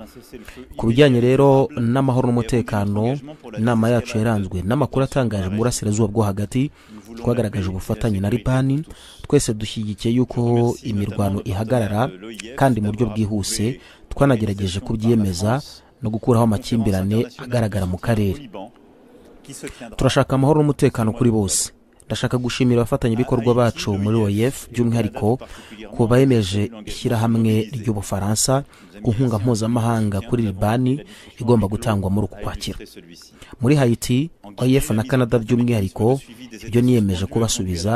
ku bijyanye rero n'amahoro n'umutekano inama yacu yaranzwe n'amakuru atangaje mu burasirazuba bwo hagati twagaragaje ubufatanye na ribani twese dushyigikiye yuko imirwano ihagarara kandi mu buryo bwihuse twanagerageje kubyemeza no gukuraho amakimbirane agaragara mu karere turashaka amahoro n'umutekano kuri bose ndashaka gushimira abafatanyabikorwa bacu muri oef by'umwihariko ku bemeje ishyirahamwe ry'ubufaransa ku nkunga mpuzamahanga kuri libani igomba gutangwa muri uku kwakira muri hayiti oef na canada by'umwihariko ibyo niyemeje kubasubiza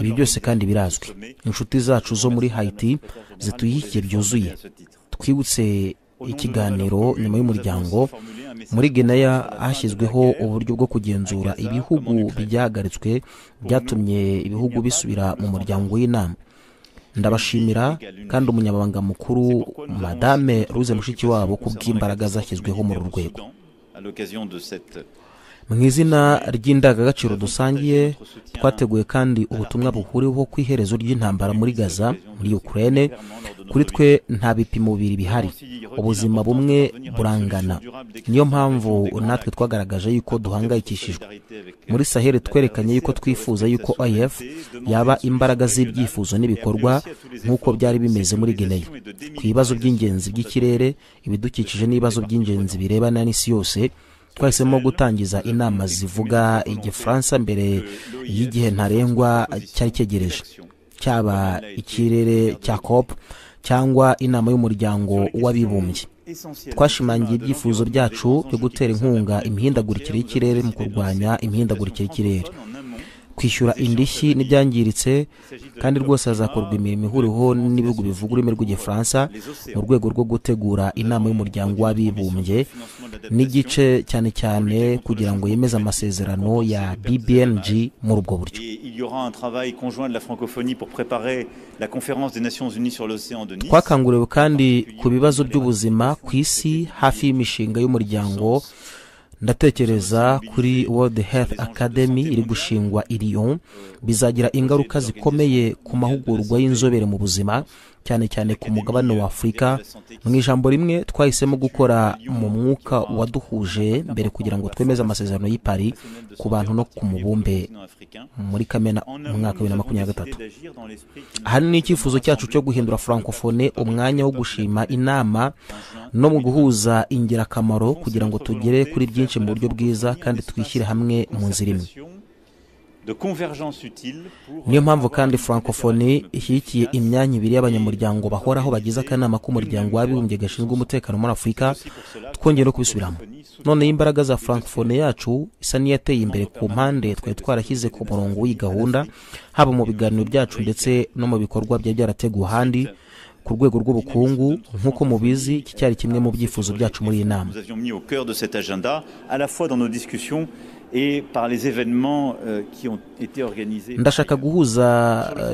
ibi byose kandi birazwi inshuti zacu zo muri hayiti zituyihikiye byuzuye twibutse ikiganiro nyuma y'umuryango muri genaya hashyizweho uburyo bwo kugenzura ibihugu byahagaritswe byatumye ibihugu bisubira mu muryango w'inama ndabashimira kandi umunyamabanga mukuru madame ruze mushiki wabo ku bw'imbaraga zashyizweho muri uru rwego mu izina ry'indangagaciro dusangiye twateguye kandi ubutumwa buhuriweho ku iherezo ry'intambara muri gaza muri ukraine kuri twe nta bipimo bibiri bihari ubuzima bumwe burangana niyo mpamvu natwe twagaragaje yuko duhangayikishijwe muri saheli twerekanye yuko twifuza yuko if yaba imbaraga z'ibyifuzo n'ibikorwa nk'uko byari bimeze muri geneya ku bibazo by'ingenzi by'ikirere ibidukikije n'ibibazo by'ingenzi birebana n'isi yose twahisemo gutangiza inama zivuga igifaransa mbere y'igihe ntarengwa cyari cyegereje cyaba ikirere cya cop cyangwa inama y'umuryango w'abibumbye twashimangiye ibyifuzo byacu byo gutera inkunga imihindagurikire y'ikirere mu kurwanya imihindagurikire y'ikirere kwishyura indishyi n'ibyangiritse kandi rwose hazakorwa imirimo ihuriweho n'ibihugu bivuga ururimi rw'igifaransa mu rwego rwo gutegura inama y'umuryango w'abibumbye n'igice cyane cyane kugira ngo yemeze amasezerano ya bbng muri ubwo buryo twakanguriwe kandi ku bibazo by'ubuzima ku isi hafi y'imishinga y'umuryango ndatekereza kuri world health academy iri gushingwa i Lyon bizagira ingaruka zikomeye ku mahugurwa y'inzobere mu buzima cyane cyane ku mugabane wa afurika mu ijambo rimwe twahisemo gukora mu mwuka waduhuje mbere kugira ngo twemeze amasezerano y'i Paris ku bantu no ku mubumbe muri kamena mu mwaka wa bibiri na makumyabiri na gatatu ahanini ni icyifuzo cyacu cyo guhindura francofone umwanya wo gushima inama no mu guhuza ingirakamaro kugira ngo tugere kuri byinshi mu buryo bwiza kandi twishyire hamwe mu nzira imwe niyo mpamvu kandi francophonie ishyigikiye imyanya ibiri y'abanyamuryango bahoraho bagize akanama k'umuryango w'abibumbye gashinzwe umutekano muri afurika twongeye no kubisubiramo noneho imbaraga za francophonie yacu isa n'iyateye imbere ku mpande twari twarashyize ku murongo w'iyi gahunda haba mu biganiro byacu ndetse no mu bikorwa byari byarateguwe ahandi ku rwego rw'ubukungu nk'uko mubizi iki cyari kimwe mu byifuzo byacu muri iyi nama ndashaka guhuza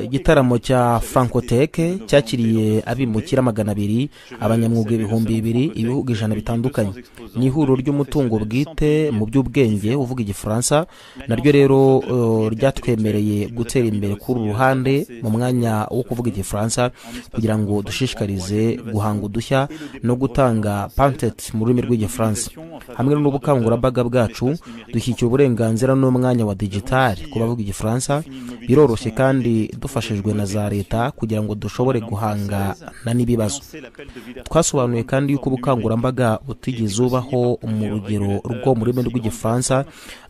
igitaramo cya francoteke cyakiriye abimukira magana abiri abanyamwuga ibihumbi bibiri ibihugu ijana bitandukanye ni ihuriro ry'umutungo bwite mu by'ubwenge uvuga igifaransa naryo rero ryatwemereye gutera imbere kuri uru ruhande mu mwanya wo kuvuga igifaransa kugira ngo dushishikarize guhanga udushya no gutanga pantet mu rurimi rw'igifaransa hamwe n'ubukangurambaga bwacu dushyikira uburenganzira n'umwanya wa digitali ku bavuga igifaransa biroroshye kandi dufashijwe na za leta kugira ngo dushobore guhangana n'ibibazo twasobanuye kandi yuko ubukangurambaga butigeze ubaho mu rugero rwo mu rurimi rw'igifaransa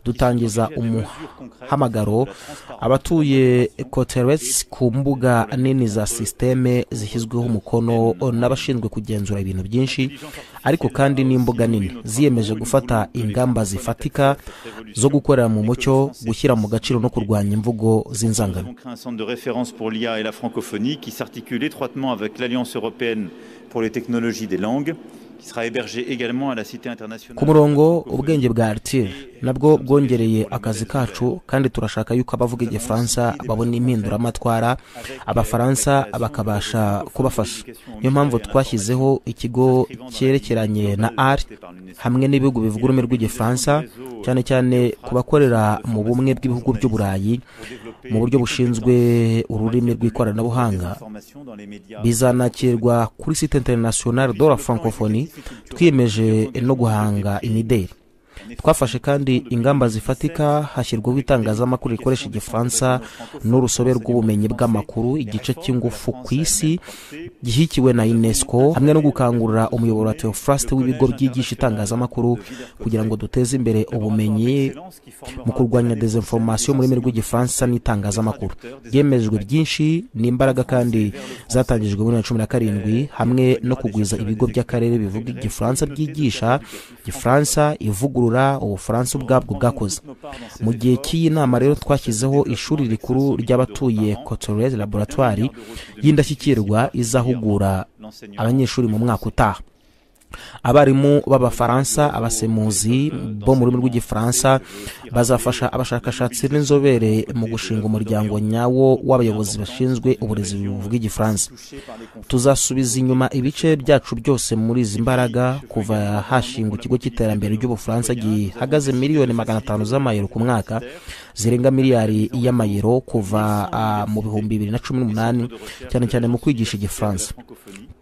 dutangiza umuhamagaro abatuye koteresi ku mbuga nini za sisiteme zishyizweho umukono n'abashinzwe kugenzura ibintu byinshi ariko kandi n'imbuga nini ziyemeje gufata ingamba zifatika zo gukorera mu mucyo gushyira mu gaciro no kurwanya imvugo z'inzangano ku murongo ubwenge bwa aritire nabwo bwongereye akazi kacu kandi turashaka yuko abavuga igifaransa babona impinduramatwara abafaransa bakabasha kubafasha niyo mpamvu twashyizeho ikigo cyerekeranye na ari hamwe n'ibihugu bivuga ururimi rw'igifaransa cyane cyane ku bakorera mu bumwe bw'ibihugu by'uburayi mu buryo bushinzwe ururimi rw'ikoranabuhanga bizanakirwa kuri site interinasiyonari do la francophonie twiyemeje no guhanga imideli twafashe kandi ingamba zifatika hashyirwaho itangazamakuru rikoresha igifaransa n'urusobe rw'ubumenyi bw'amakuru igice cy'ingufu ku isi gihikiwe na unesco hamwe no gukangurira umuyoboro wa teofraste w'ibigo byigisha itangazamakuru kugira ngo duteze imbere ubumenyi mu kurwanya dezinforomasiyo mu rurimi rw'igifaransa n'itangazamakuru byemejwe byinshi ni imbaraga kandi zatangijwe muri bibiri na cumi na karindwi hamwe no kugwiza ibigo by'akarere bivuga igifaransa byigisha igifaransa ivugurura ubufaransa ubwabwo bwakoze mu gihe cy'iyi nama rero twashyizeho ishuri rikuru ry'abatuye cotorez laboratwari y'indashyikirwa izahugura abanyeshuri mu mwaka utaha abarimu b'abafaransa abasemuzi bo mu rurimi rw'igifaransa bazafasha abashakashatsi n'inzobere mu gushinga umuryango nyawo w'abayobozi bashinzwe uburezi buvuga igifaransa tuzasubiza inyuma ibice byacu byose muri izi mbaraga kuva hashingwa ikigo cy'iterambere ry'ubufaransa gihagaze miliyoni magana atanu z'amayero ku mwaka zirenga miliyari y'amayero kuva mu bihumbi bibiri na cumi n'umunani cyane cyane mu kwigisha igifaransa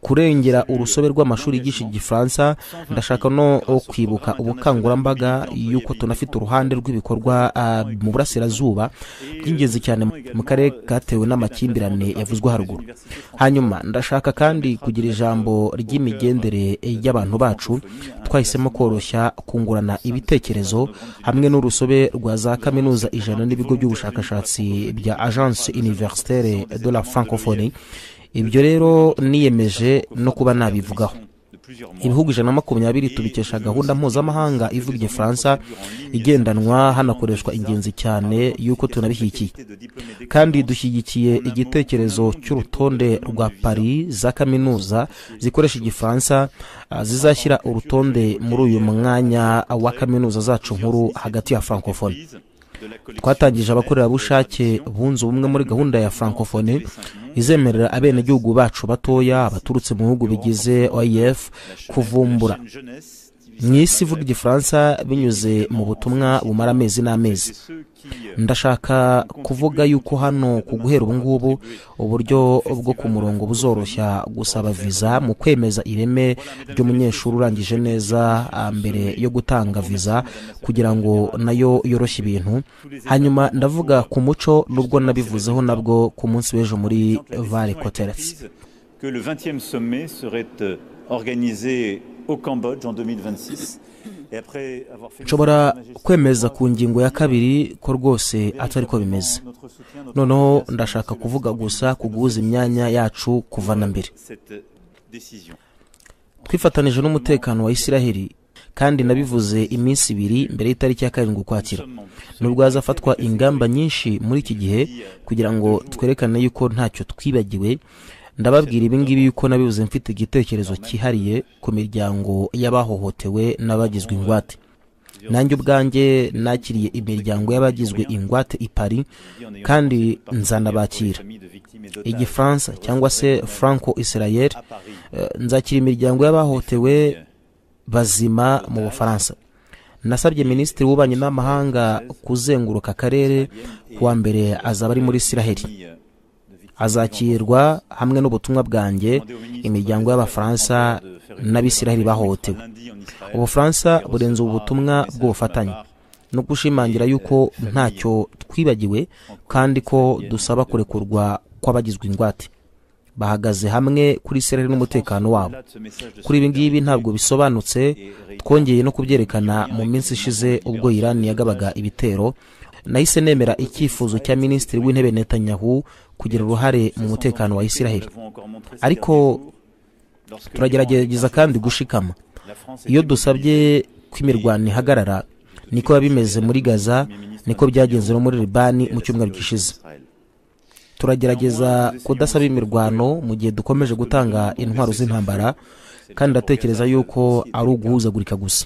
kurengera urusobe rw'amashuri yigisha igifaransa ndashaka no kwibuka ubukangurambaga y'uko tunafite uruhande rw'ibikorwa mu burasirazuba by'ingenzi cyane mu karere katewe n'amakimbirane yavuzwe haruguru hanyuma ndashaka kandi kugira ijambo ry'imigendere y'abantu bacu twahisemo koroshya kungurana ibitekerezo hamwe n'urusobe rwa za kaminuza ijana n'ibigo by'ubushakashatsi bya agence universitaire de la francophonie ibyo rero niyemeje no kuba nabivugaho ibihugu ijana na makumyabiri tubikesha gahunda mpuzamahanga ivuga igifaransa igendanwa hanakoreshwa ingenzi cyane y'uko tunabishyigikiye kandi dushyigikiye igitekerezo cy'urutonde rwa paris za kaminuza zikoresha igifaransa zizashyira urutonde muri uyu mwanya wa kaminuza zacu nkuru hagati ya francophonie twatangije abakorerabushake bunze ubumwe muri gahunda ya francophonie izemerera abenegihugu bacu batoya baturutse mu bihugu bigize oef kuvumbura mu isi ivuga igifaransa binyuze mu butumwa bumara amezi n'amezi ndashaka kuvuga yuko hano ku guhera ubu ngubu uburyo bwo ku murongo buzoroshya gusaba viza mu kwemeza ireme ry'umunyeshuri urangije neza mbere yo gutanga viza kugira ngo nayo yoroshye ibintu hanyuma ndavuga ku muco n'ubwo nabivuzeho nabwo ku munsi w'ejo muri vare koteretse nshobora kwemeza ku ngingo ya kabiri ko rwose atari ko bimeze noneho ndashaka kuvuga gusa ku guhuza imyanya yacu kuva na mbere twifatanije n'umutekano wa isiraheli kandi nabivuze iminsi ibiri mbere y'itariki ya karindwi ukwakira nubwo hazafatwa ingamba nyinshi muri iki gihe kugira ngo twerekane yuko ntacyo twibagiwe ndababwira ibingibi yuko nabibuze mfite igitekerezo cyihariye ku miryango y'abahohotewe n'abagizwe ingwate nanjye ubwanjye nakiriye imiryango y'abagizwe ingwate i paris kandi nzanabakira igifaransa cyangwa se franco israel nzakira imiryango y'abahohotewe bazima mu bufaransa nasabye minisitiri w'ububanyi n'amahanga kuzenguruka akarere kuwa mbere azaba ari muri israheli azakirwa hamwe n'ubutumwa bwanjye imiryango y'abafaransa n'abisiraheli bahohotewe ubufaransa burenze ubu butumwa bw'ubufatanye no gushimangira yuko ntacyo twibagiwe kandi ko dusaba kurekurwa kw'abagizwe ingwate bahagaze hamwe kuri sereri n'umutekano wabo kuri ibi ngibi ntabwo bisobanutse twongeye no kubyerekana mu minsi ishize ubwo irani yagabaga ibitero nahise nemera icyifuzo cya minisitiri w'intebe netanyahu kugira uruhare mu mutekano wa isiraheli ariko turagerageza kandi gushikama iyo dusabye ko imirwano ihagarara niko biba bimeze muri gaza niko byagenze no muri libani mu cyumweru gishize turagerageza kudasaba imirwano mu gihe dukomeje gutanga intwaro z'intambara kandi ndatekereza yuko ari uguhuzagurika gusa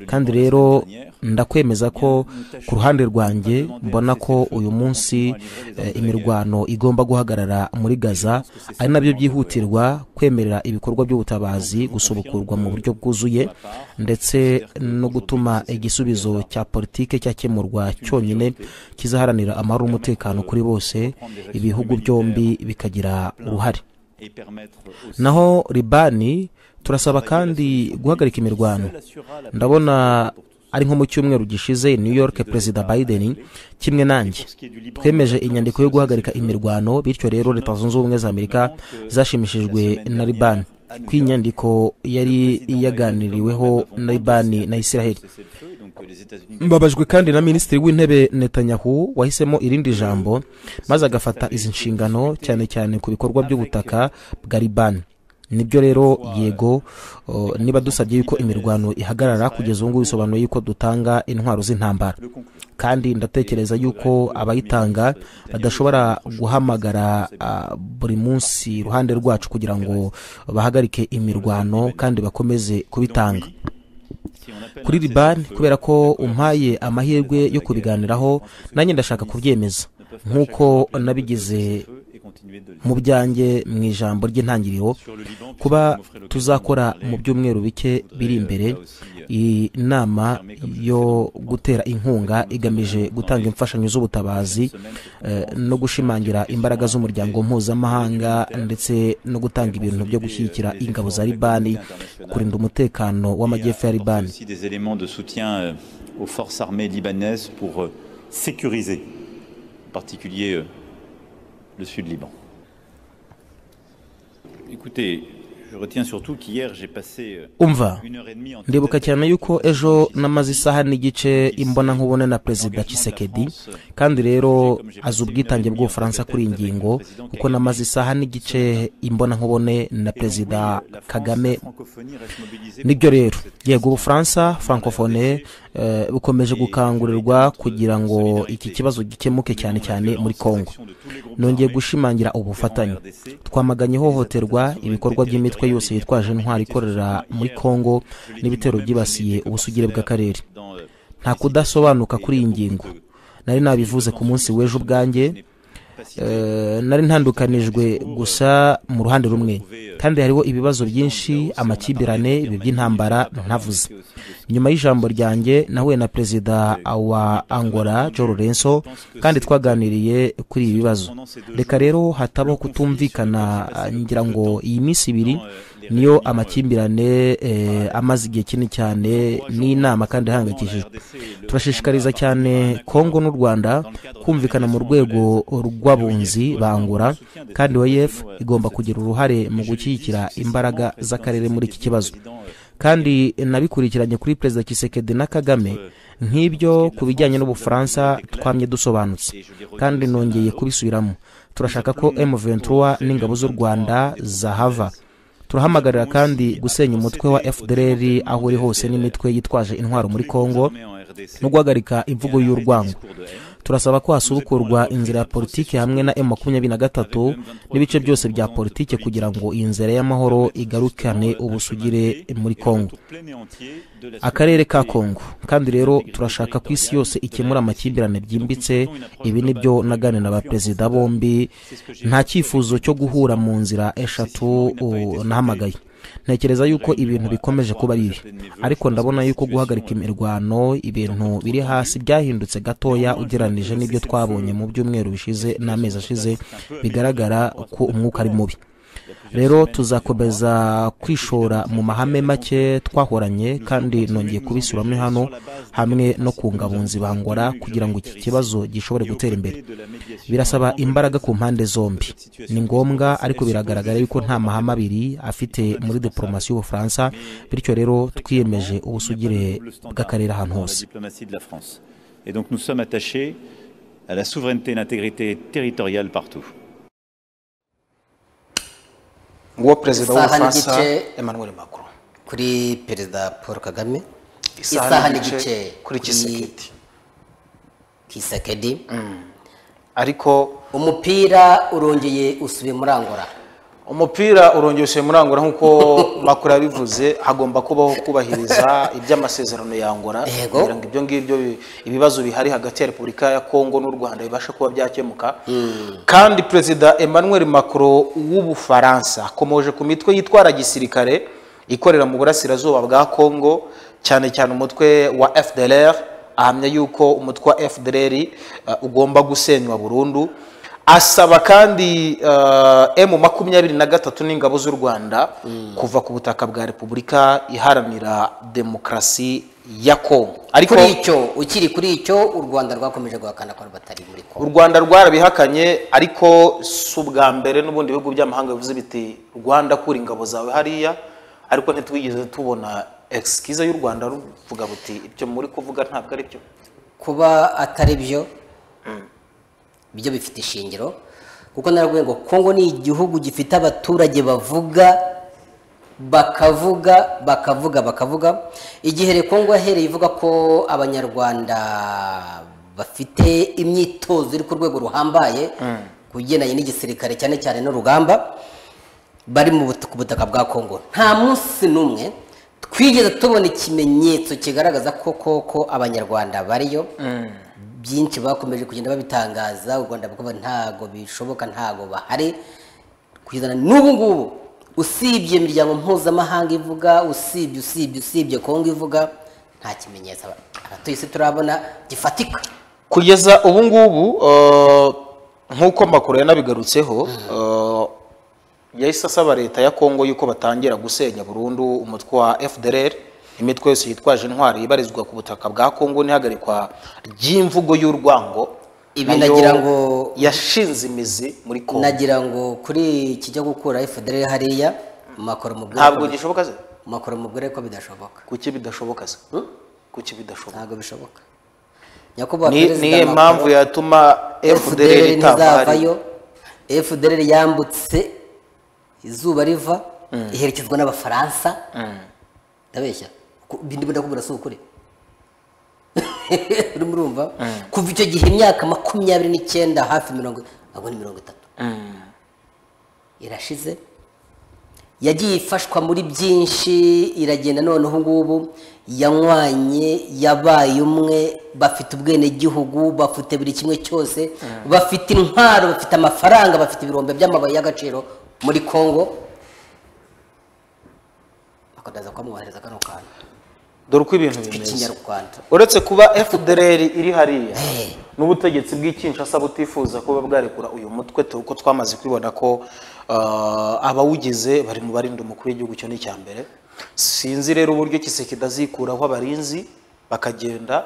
kandi rero ndakwemeza ko ku ruhande rwanjye mbona ko uyu munsi imirwano igomba guhagarara muri gaza ari nabyo byihutirwa kwemerera ibikorwa by'ubutabazi gusubukurwa mu buryo bwuzuye ndetse no gutuma igisubizo cya politiki cyakemurwa cyonyine kizaharanira amahoro n'umutekano kuri bose ibihugu byombi bikagira uruhare naho libani turasaba kandi guhagarika imirwano ndabona ari nko mu cyumweru gishize new york perezida biden kimwe nanjye twemeje inyandiko yo guhagarika imirwano bityo rero leta zunze ubumwe za amerika zashimishijwe na libani ko iyi nyandiko yari yaganiriweho na libani na israel mbabajwe kandi na minisitiri w'intebe netanyahu wahisemo irindi jambo maze agafata izi nshingano cyane cyane ku bikorwa by'ubutaka bwa libani nibyo rero yego niba dusabye yuko imirwano ihagarara kugeza ubu ngubu bisobanuye yuko dutanga intwaro z'intambara kandi ndatekereza yuko abayitanga badashobora guhamagara buri munsi iruhande rwacu kugira ngo bahagarike imirwano kandi bakomeze kubitanga kuri libani kubera ko umpaye amahirwe yo kubiganiraho nanjye ndashaka kubyemeza nk'uko nabigize mu byanjye mu ijambo ry'intangiriro kuba tuzakora mu byumweru bike biri imbere iyi nama yo gutera inkunga igamije gutanga imfashanyo z'ubutabazi no gushimangira imbaraga z'umuryango mpuzamahanga ndetse no gutanga ibintu byo gushyigikira ingabo za libani kurinda umutekano w'amajyepfo ya libani le sud Liban. Écoutez, je retiens surtout qu'hier j'ai passé umva ndibuka cyane yuko ejo namaze isaha n'igice imbona nkubone na perezida Tshisekedi kandi rero azi ubwitange bw'ubufaransa kuri iyi ngingo kuko namaze isaha n'igice imbona nkubone na perezida Kagame nibyo rero yego ubufaransa francophonie bukomeje gukangurirwa kugira ngo iki kibazo gikemuke cyane cyane muri congo nongeye gushimangira ubufatanye twamaganye ihohoterwa ibikorwa by'imitwe yose yitwaje intwari ikorera muri congo n'ibitero byibasiye ubusugire bw'akarere nta kudasobanuka kuri iyi ngingo nari nabivuze ku munsi w'ejo ubwanjye nari ntandukanijwe gusa mu ruhande rumwe kandi hariho ibibazo byinshi amakimbirane ibi by'intambara ntavuze nyuma y'ijambo ryanjye nahuye na perezida wa angola Joe Lorenzo kandi twaganiriye kuri ibi bibazo reka rero hatabaho kutumvikana ngira ngo iyi minsi ibiri niyo amakimbirane amaze igihe kinini cyane n'inama kandi ihangayikishijwe turashishikariza cyane kongo n'u rwanda kumvikana mu rwego rw'abunzi bangura kandi oef igomba kugira uruhare mu gushyigikira imbaraga z'akarere muri iki kibazo kandi nabikurikiranye kuri perezida kisekedi na kagame nk'ibyo ku bijyanye n'ubufaransa twamye dusobanutse kandi nongeye kubisubiramo turashaka ko M23 n'ingabo z'u Rwanda zahava turahamagarira kandi gusenya umutwe wa fdr aho uri hose n'imitwe yitwaje intwaro muri congo no guhagarika imvugo y'urwango turasaba ko hasubukurwa inzira ya politiki hamwe na m makumyabiri na gatatu n'ibice byose bya politiki kugira ngo iyi nzira y'amahoro igarukane ubusugire muri congo akarere ka congo kandi rero turashaka ko isi yose ikemura amakimbirane byimbitse ibi ni byo nagane na ba perezida bombi nta cyifuzo cyo guhura mu nzira eshatu nahamagaye ntekereza yuko ibintu bikomeje kuba bibi ariko ndabona yuko guhagarika imirwano ibintu biri hasi byahindutse gatoya ugereranije n'ibyo twabonye mu byumweru bishize n'amezi ashize bigaragara ko umwuka ari mubi rero tuzakomeza kwishora mu mahame make twahoranye kandi nongeye kubisubiramo hano hamwe no ku ngabunzi bangora kugira ngo iki kibazo gishobore gutera imbere birasaba imbaraga ku mpande zombi ni ngombwa ariko biragaragara yuko nta mahame abiri afite muri diporomasi y'ubufaransa bityo rero twiyemeje ubusugire bw'akarere ahantu hose Et donc nous sommes attachés à la souveraineté et l'intégrité territoriale partout. nguwo perezida Isaha w'ubufaransa n'igice. emmanuel macron kuri perezida paul kagame isaha n'igice kuri kisekedi kisekedi ariko umupira urongeye usubiye muri angora umupira urongeye ushoye muri angola nk'uko makuru yabivuze hagomba kubaho kubahiriza iby'amasezerano ya angola Yego. kugira ngo ibyo ngibyo bi- ibibazo bihari hagati ya repubulika ya kongo n'u rwanda bibashe kuba byakemuka kandi perezida emmanuel macron w'ubufaransa akomoje ku mitwe yitwara gisirikare ikorera mu burasirazuba bwa kongo cyane cyane umutwe wa fdlr ahamya yuko umutwe wa fdlr uh, ugomba gusenywa burundu asaba kandi emu makumyabiri na gatatu n'ingabo z'u rwanda kuva ku butaka bwa repubulika iharanira demokarasi ya kongo ariko kuri icyo ukiri kuri icyo u rwanda rwakomeje guhakana ko batari muri u kongo rwanda rwarabihakanye ariko si ubwa mbere n'ubundi bihugu by'amahanga bivuze biti rwanda kura ingabo zawe hariya ariko ntitwigeze tubona egisikiza y'u rwanda ruvuga buti ibyo muri kuvuga ntabwo ari byo kuba atari byo byo bifite ishingiro kuko naravuga ngo kongo ni igihugu gifite abaturage bavuga bakavuga bakavuga bakavuga igihe rekongo yahereye ivuga ko abanyarwanda bafite imyitozo iri ku rwego ruhambaye ku bigendanye n'igisirikare cyane cyane n'urugamba bari mu but- ku butaka bwa kongo nta munsi n'umwe twigeze tubona ikimenyetso kigaragaza ko koko abanyarwanda bariyo byinshi bakomeje kugenda babitangaza u rwanda kuba ntago bishoboka ntago bahari kugeza n'ubu ngubu usibye imiryango mpuzamahanga ivuga usibye usibye usibye kongo ivuga nta kimenyetso aba- abatuye isi turabona gifatika kugeza ubu ngubu eh, nk'uko makuru yanabigarutseho eh, yahise asaba leta ya kongo yuko batangira gusenya burundu umutwe wa fdr imitwe yose yitwaje intwari ibarizwa ku butaka bwa kongo n'ihagarikwa ry'imvugo y'urwango Ibi nayo nagira ngo- yashinze imizi muri kongo nagira ngo kuri kijya gukura fdr hariya makoro mubwire ko- ntabwo gishoboka se makoro mubwire ko bidashoboka kuki bidashoboka se kuki bidashoboka ntabwo bishoboka nyakubahwa Ni- perezida niyo Macron, mpamvu yatuma fdr FDLR itavayo ntizavayo fdr yambutse izuba riva iherekezwa n'abafaransa ndabeshya Ku- bindi ndakubwira si ukuri urimo urumva kuva icyo gihe imyaka makumyabiri n'icyenda hafi mirongo ntabwo ni mirongo itatu irashize yagiye ifashwa muri byinshi iragenda noneho ngubu yanywanye yabaye umwe bafite ubwenegihugu bafite buri kimwe cyose bafite intwaro bafite amafaranga bafite ibirombe by'amabaye y'agaciro muri congo bakazaza kumwohereza kano kantu dore uko ibintu bimeze ikinyarwanda uretse kuba fdr iri hariya Eh. n'ubutegetsi bw'ikinshasa butifuza kuba bwarekura uyu mutwe dore ko twamaze kwibona ko ah, abawugize bari mu barinda umukuru w'igihugu cyo n'icya mbere sinzi rero uburyo kisekedi azikuraho abarinzi bakagenda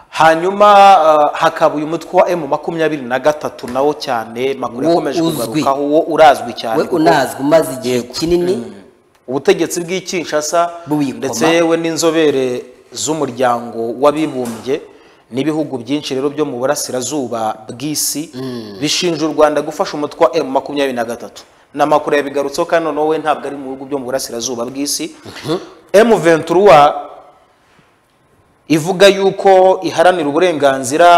hanyuma ah, hakaba uyu mutwe wa emu makumyabiri na gatatu nawo cyane makuru Wo yakomeje uzwi. kugarukaho wo urazwi cyane we kuko unazwi umaze igihe kinini ubutegetsi bw'ikinshasa Buyikoma. ndetse yewe n'inzobere z'umuryango w'abibumbye n'ibihugu byinshi rero byo mu burasirazuba bw'isi bishinja u rwanda gufasha umutwe wa emu makumyabiri na gatatu ni amakuru yabigarutseho kandi noneho we ntabwo ari mu bihugu byo mu burasirazuba bw'isi emu venturuwa ivuga yuko iharanira uburenganzira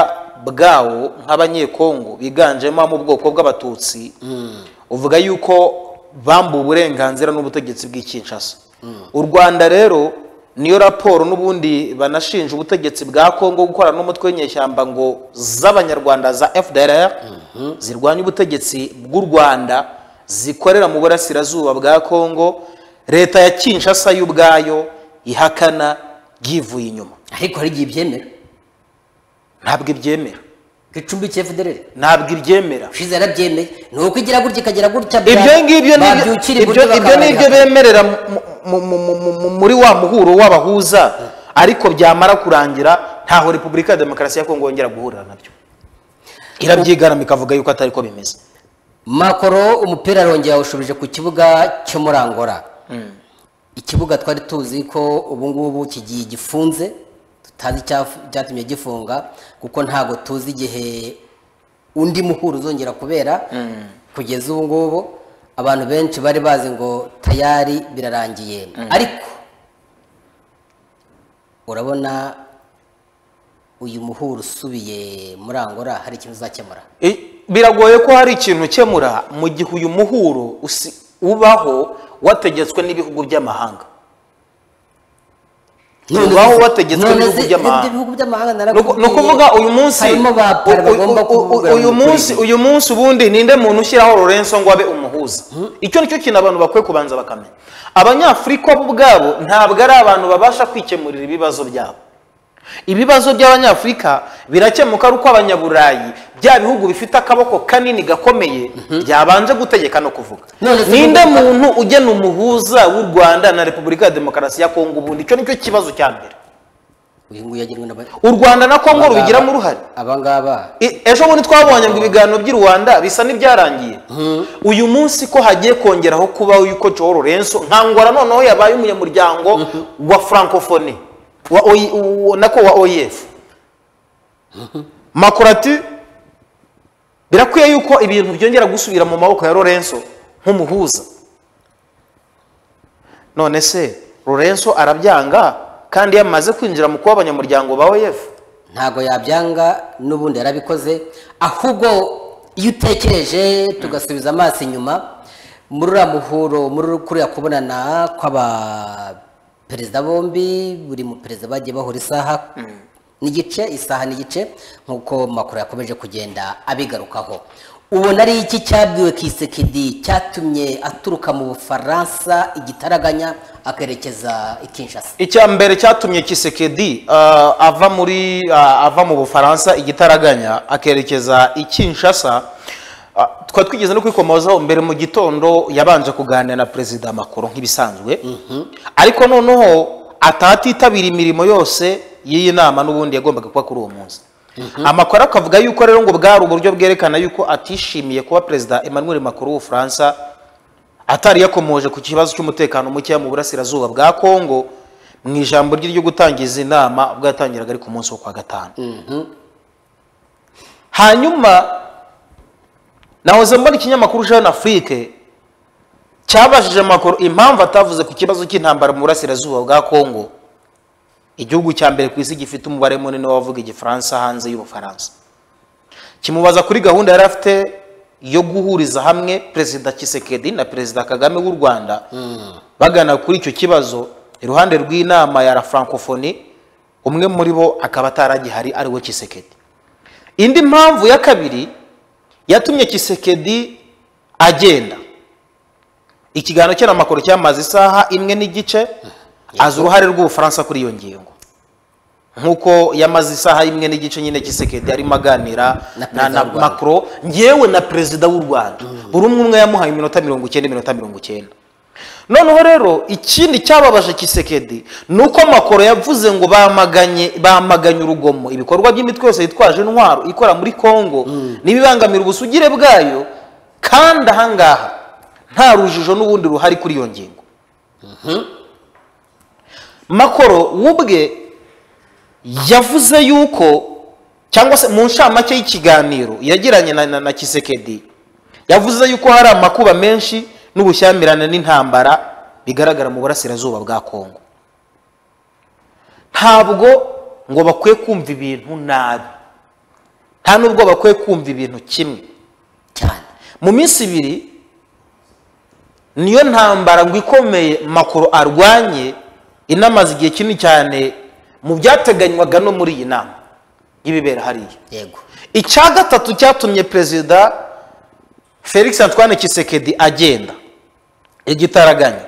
bwawo nk'abanyekongo biganjemo abo mu bwoko bw'abatutsi uvuga yuko bambuwe uburenganzira n'ubutegetsi bw'ikinshasa u rwanda rero niyo raporo n'ubundi banashinja ubutegetsi bwa kongo gukorana n'umutwe w'inyeshyamba ngo z'abanyarwanda za fdr zirwanya ubutegetsi bw'u rwanda zikorera mu burasirazuba bwa kongo leta ya kinshasa yo ubwayo ihakana yivuye inyuma ariko hari igihe ibyemera ntabwo ibyemera gicumbikiye federere ntabwo ibyemera ushize yarabyemeye ni uko igira gutya ikagera gutya bwa- ibyo ngibyo ni ibyo- babyukira ibyo iburyo ibyo ni ibyo bakabarira. bemerera mu- mu- mu- mu- mu- muri wa muhuro w'abahuza ariko byamara kurangira ntaho repubulika ya demokarasi ya kongo yongera guhurira nabyo irabyigarama ikavuga yuko atari ko bimeze makoro umupira arongera yawushubije ku kibuga cyo muri angola ikibuga twari tuzi ko ubu ngubu kigiye gifunze tutazi icyaf- icyatumye gifunga kuko ntabwo tuzi igihe undi muhuro uzongera kubera kugeza ubu ngubu abantu benshi bari bazi ngo tayari birarangiye ariko urabona uyu muhuro usubiye muri angola hari ikintu uzakemura I- biragoye ko hari ikintu ukemura mu gihe uyu muhuro usi- ubaho wategetswe n'ibihugu by'amahanga ubaho wategetswe n'ibihugu by'amahanga ibihugu by'amahanga Ni uku- ni ukuvuga uyu munsi harimo ba para u- u- bagomba u- u- kuvugurura uyu imikorere. munsi uyu munsi ubundi ninde muntu ushyiraho Lorenzo ngo abe umuhuza icyo nicyo kintu abantu bakwiye kubanza bakamenya abanyafurika bo ubwabo ntabwo ari abantu babasha kwikemurira ibibazo byabo ibibazo by'abanyafurika birakemuka ari uko abanyaburayi bya bihugu bifite akaboko kanini gakomeye byabanje gutegeka no kuvuga None se ninde ubu- muntu ugena umuhuza w'u rwanda na repubulika ya demokarasi ya kongo ubundi icyo nicyo kibazo cya mbere uyu nguyu yagirwa n'aba- u rwanda na kongo abangaba- rubigiramo uruhare abangaba I- ejo bundi twabonye ngo ibiganiro by'i rwanda bisa n'ibyarangiye uyu munsi ko hagiye kongeraho kubaho yuko joho lorenzo nkangora noneho yabaye umunyamuryango wa francophone wa OI uwo- nako wa oef makorati birakwiye yuko ibintu byongera gusubira mu maboko ya lorenzo nk'umuhuza none se lorenzo arabyanga kandi yamaze kwinjira mu kuba abanyamuryango ba oef ntabwo yabyanga n'ubundi yarabikoze ahubwo iyo utekereje tugasubiza amaso inyuma muri uriya muhuro muri kuriya kubonana kw'abaperezida bombi buri muperezida bagiye bahura isaha n'igice isaha n'igice nk'uko makuru yakomeje kugenda abigarukaho ubona ari iki cyabwiwe kisekedi cyatumye aturuka mu bufaransa igitaraganya akerekeza i kinshasa icya mbere cyatumye kisekedi ah, ava muri ah, ava mu bufaransa igitaraganya akerekeza i kinshasa Ah, twari twigeze no kwikomozaho mbere mu gitondo yabanje kuganira na perezida makuru nk'ibisanzwe ariko noneho atatitabira imirimo yose y'iyi nama n'ubundi yagombaga kuba kuri uwo munsi amakuru akavuga yuko rero ngo bwari uburyo bwerekana yuko atishimiye kuba perezida emmanuel macron w'ubufaransa atari yakomoje ku kibazo cy'umutekano mukeya mu burasirazuba bwa kongo mu ijambo rye ryo gutangiza inama ubwo yatangiraga ari ku munsi wo kwa gatanu hanyuma nahoze mbona ikinyamakuru jeune afrique cyabajije amakuru impamvu atavuze ku kibazo cy'intambara mu burasirazuba bwa kongo igihugu cya mbere ku isi gifite umubare munini w'abavuga igifaransa hanze y'ubufaransa kimubaza kuri gahunda yari afite yo guhuriza hamwe perezida kisekedi na perezida kagame w'u rwanda bagana kuri icyo kibazo iruhande rw'inama ya la francophonie umwe muri bo akaba ataragihari ari we kisekedi indi mpamvu ya kabiri yatumye kisekedi agenda ikiganiro cye na makuru cyamaze isaha imwe n'igice azi uruhare rw'ubufaransa kuri iyo ngingo nk'uko yamaze isaha imwe n'igice nyine kisekedi arimo aganira Na perezida na, na w'u Rwanda. macron ngewe na perezida w'u rwanda buri umwe umwe yamuhaye iminota mirongo icyenda iminota mirongo icyenda noneho rero ikindi cyababaje kisekedi ni uko makoro yavuze ngo bamaganye bamaganye urugomo ibikorwa by'imitwe yose yitwaje intwaro ikora muri kongo n'ibibangamira ubusugire bwayo kandi ahangaha nta rujijo n'ubundi ruhari kuri iyo ngingo makoro w'ubwe yavuze yuko cyangwa se mu ncamake y'ikiganiro yagiranye na, na, na kisekedi yavuze yuko hari amakuba menshi n'ubushyamirane n'intambara bigaragara mu burasirazuba bwa kongo ntabwo ngo bakwiye kumva ibintu nabi nta n'ubwo bakwiye kumva ibintu kimwe cyane mu minsi ibiri niyo ntambara ngo ikomeye makuru arwanye inamaze igihe kinini cyane mu byateganywaga no muri iyi nama y'ibibera hariya yego icya gatatu cyatumye perezida felix antoine kisekedi agenda igitaraganya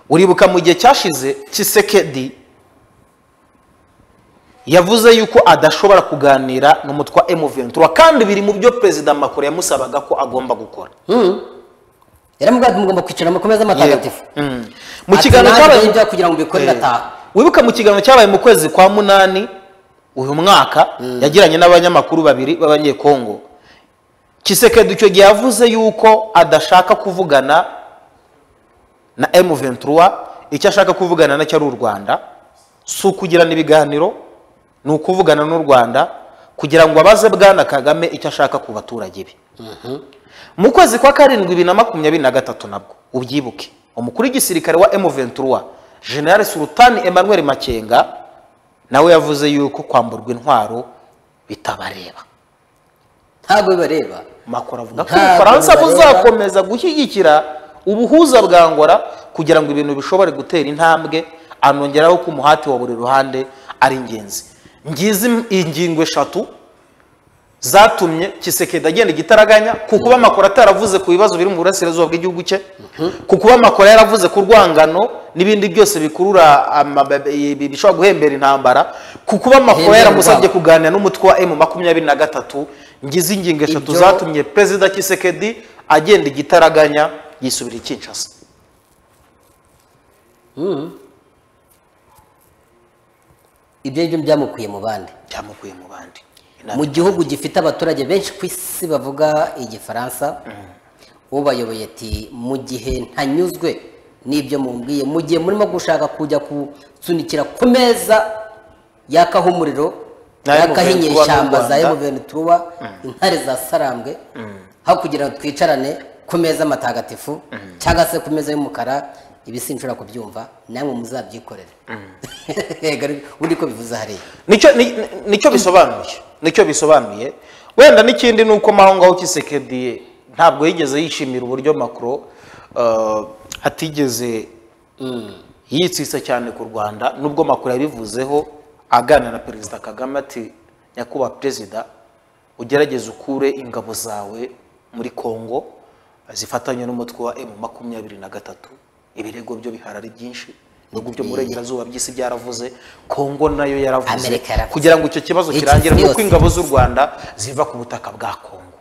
uribuka mu gihe cyashize kisekedi yavuze yuko adashobora kuganira n'umutwa M23 kandi biri mu byo perezida Macron yamusabaga ko agomba gukora yaramubwira mugomba kwicara mukomeze amatagatifu Mm. mu Ati, kiganiro nanjye cyabaye ibyo kugira ngo mbikore Eh, ndataha wibuka mu kiganiro cyabaye mu kwezi kwa munani uyu mwaka yagiranye n'abanyamakuru babiri b'abanyekongo kisekedu icyo gihe yavuze yuko adashaka kuvugana na M23 icyo ashaka kuvugana nacyo ari u Rwanda si ukugirana ibiganiro ni ukuvugana n'u Rwanda kugira ngo abaze bwana Kagame icyo ashaka ku baturage be mu kwezi kwa karindwi bibiri na makumyabiri na gatatu nabwo ubyibuke umukuru w'igisirikare wa M23 General Sultan Emmanuel Makenga nawe yavuze yuko kwamburwa intwaro bitabareba ntabwo bibareba Macron avuga ko Ntabwo ubufaransa bibareba. buzakomeza gushyigikira ubuhuza bwa Angola kugira ngo ibintu bishobore gutera intambwe anongeraho ko umuhati wa buri ruhande ari ingenzi ngizi ingingo eshatu zatumye kisekedi agenda igitaraganya ku kuba makoro ataravuze ku bibazo biri mu burasirazuba bw'igihugu cye ku kuba makoro yaravuze ku rwangano n'ibindi byose bikurura ama- ibi- bishobora guhembera intambara ku kuba makoro Hembera yaramusabye urwango. kuganira n'umutwe wa emu makumyabiri na gatatu ngizi ingingo eshatu Ibyo- zatumye perezida kisekedi agenda igitaraganya yisubira ikinshasa ibyo ngibyo byamukwiye mu bandi byamukuye mu bandi mu gihugu gifite abaturage benshi ku isi bavuga igifaransa ubayoboye ati mu gihe ntanyuzwe n'ibyo mumbwiye mu gihe murimo gushaka kujya kusunikira ku meza yakaho umuriro Na yakaho M23 inyeshyamba za n'u Rwanda. emuvenituruwa intare za sarambwe aho kugira ngo twicarane ku meza matagatifu cyangwa se ku meza y'umukara ibi sinshobora kubyumva namwe muzabyikorere Yego, ubundi ko bivuze hariya nicyo ni- ni- nicyo bisobanuye nicyo bisobanuye wenda n'ikindi ni uko maho ngaho kisekedi ntabwo yigeze yishimira uburyo makro eh, atigeze yitsitse cyane ku rwanda nubwo makuru yabivuzeho agana na perezida kagame ati nyakubahwa perezida ugerageze ukure ingabo zawe muri kongo zifatanye n'umutwe wa emu makumyabiri na gatatu ibirego byo bihari ari byinshi ibihugu byo mu burengerazuba by'isi byaravuze kongo nayo yaravuze Amerika yaravuze. kugira ngo icyo kibazo Iki kirangire si nuko yose. ingabo z'u rwanda ziva ku butaka bwa kongo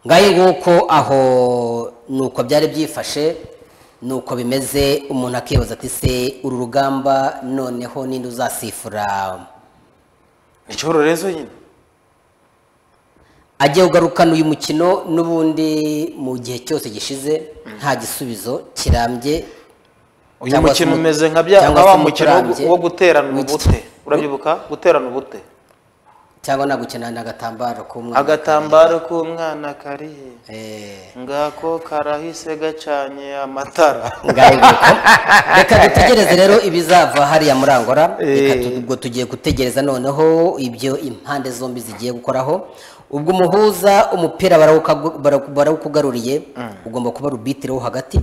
ngahe nguko aho ni uko byari byifashe ni uko bimeze umuntu akibaza ati se uru rugamba noneho ninde uzasifura ni ikibazo rero nyine agiye kugarukana uyu mukino n'ubundi mu gihe cyose gishize nta gisubizo kirambye uyu cyangwa se mukino umu- umeze nka bya- cyangwa nka se wa mukino wo umuturambye gu- wo guterana w'iki- ubute urabyibuka guterana ubute cyangwa nagukina n'agatambaro k'umwana agatambaro k'umwana karihe Eh. ngako karahise gacanye amatara ngaho nguko reka dutegereze rero ibizava hariya muri angora reka tu- ubwo tugiye gutegereza noneho ibyo impande zombi zigiye gukoraho ubwo umuhuza umupira barawukagu- barawu- barawukugaruriye ugomba kuba rubitiro wo hagati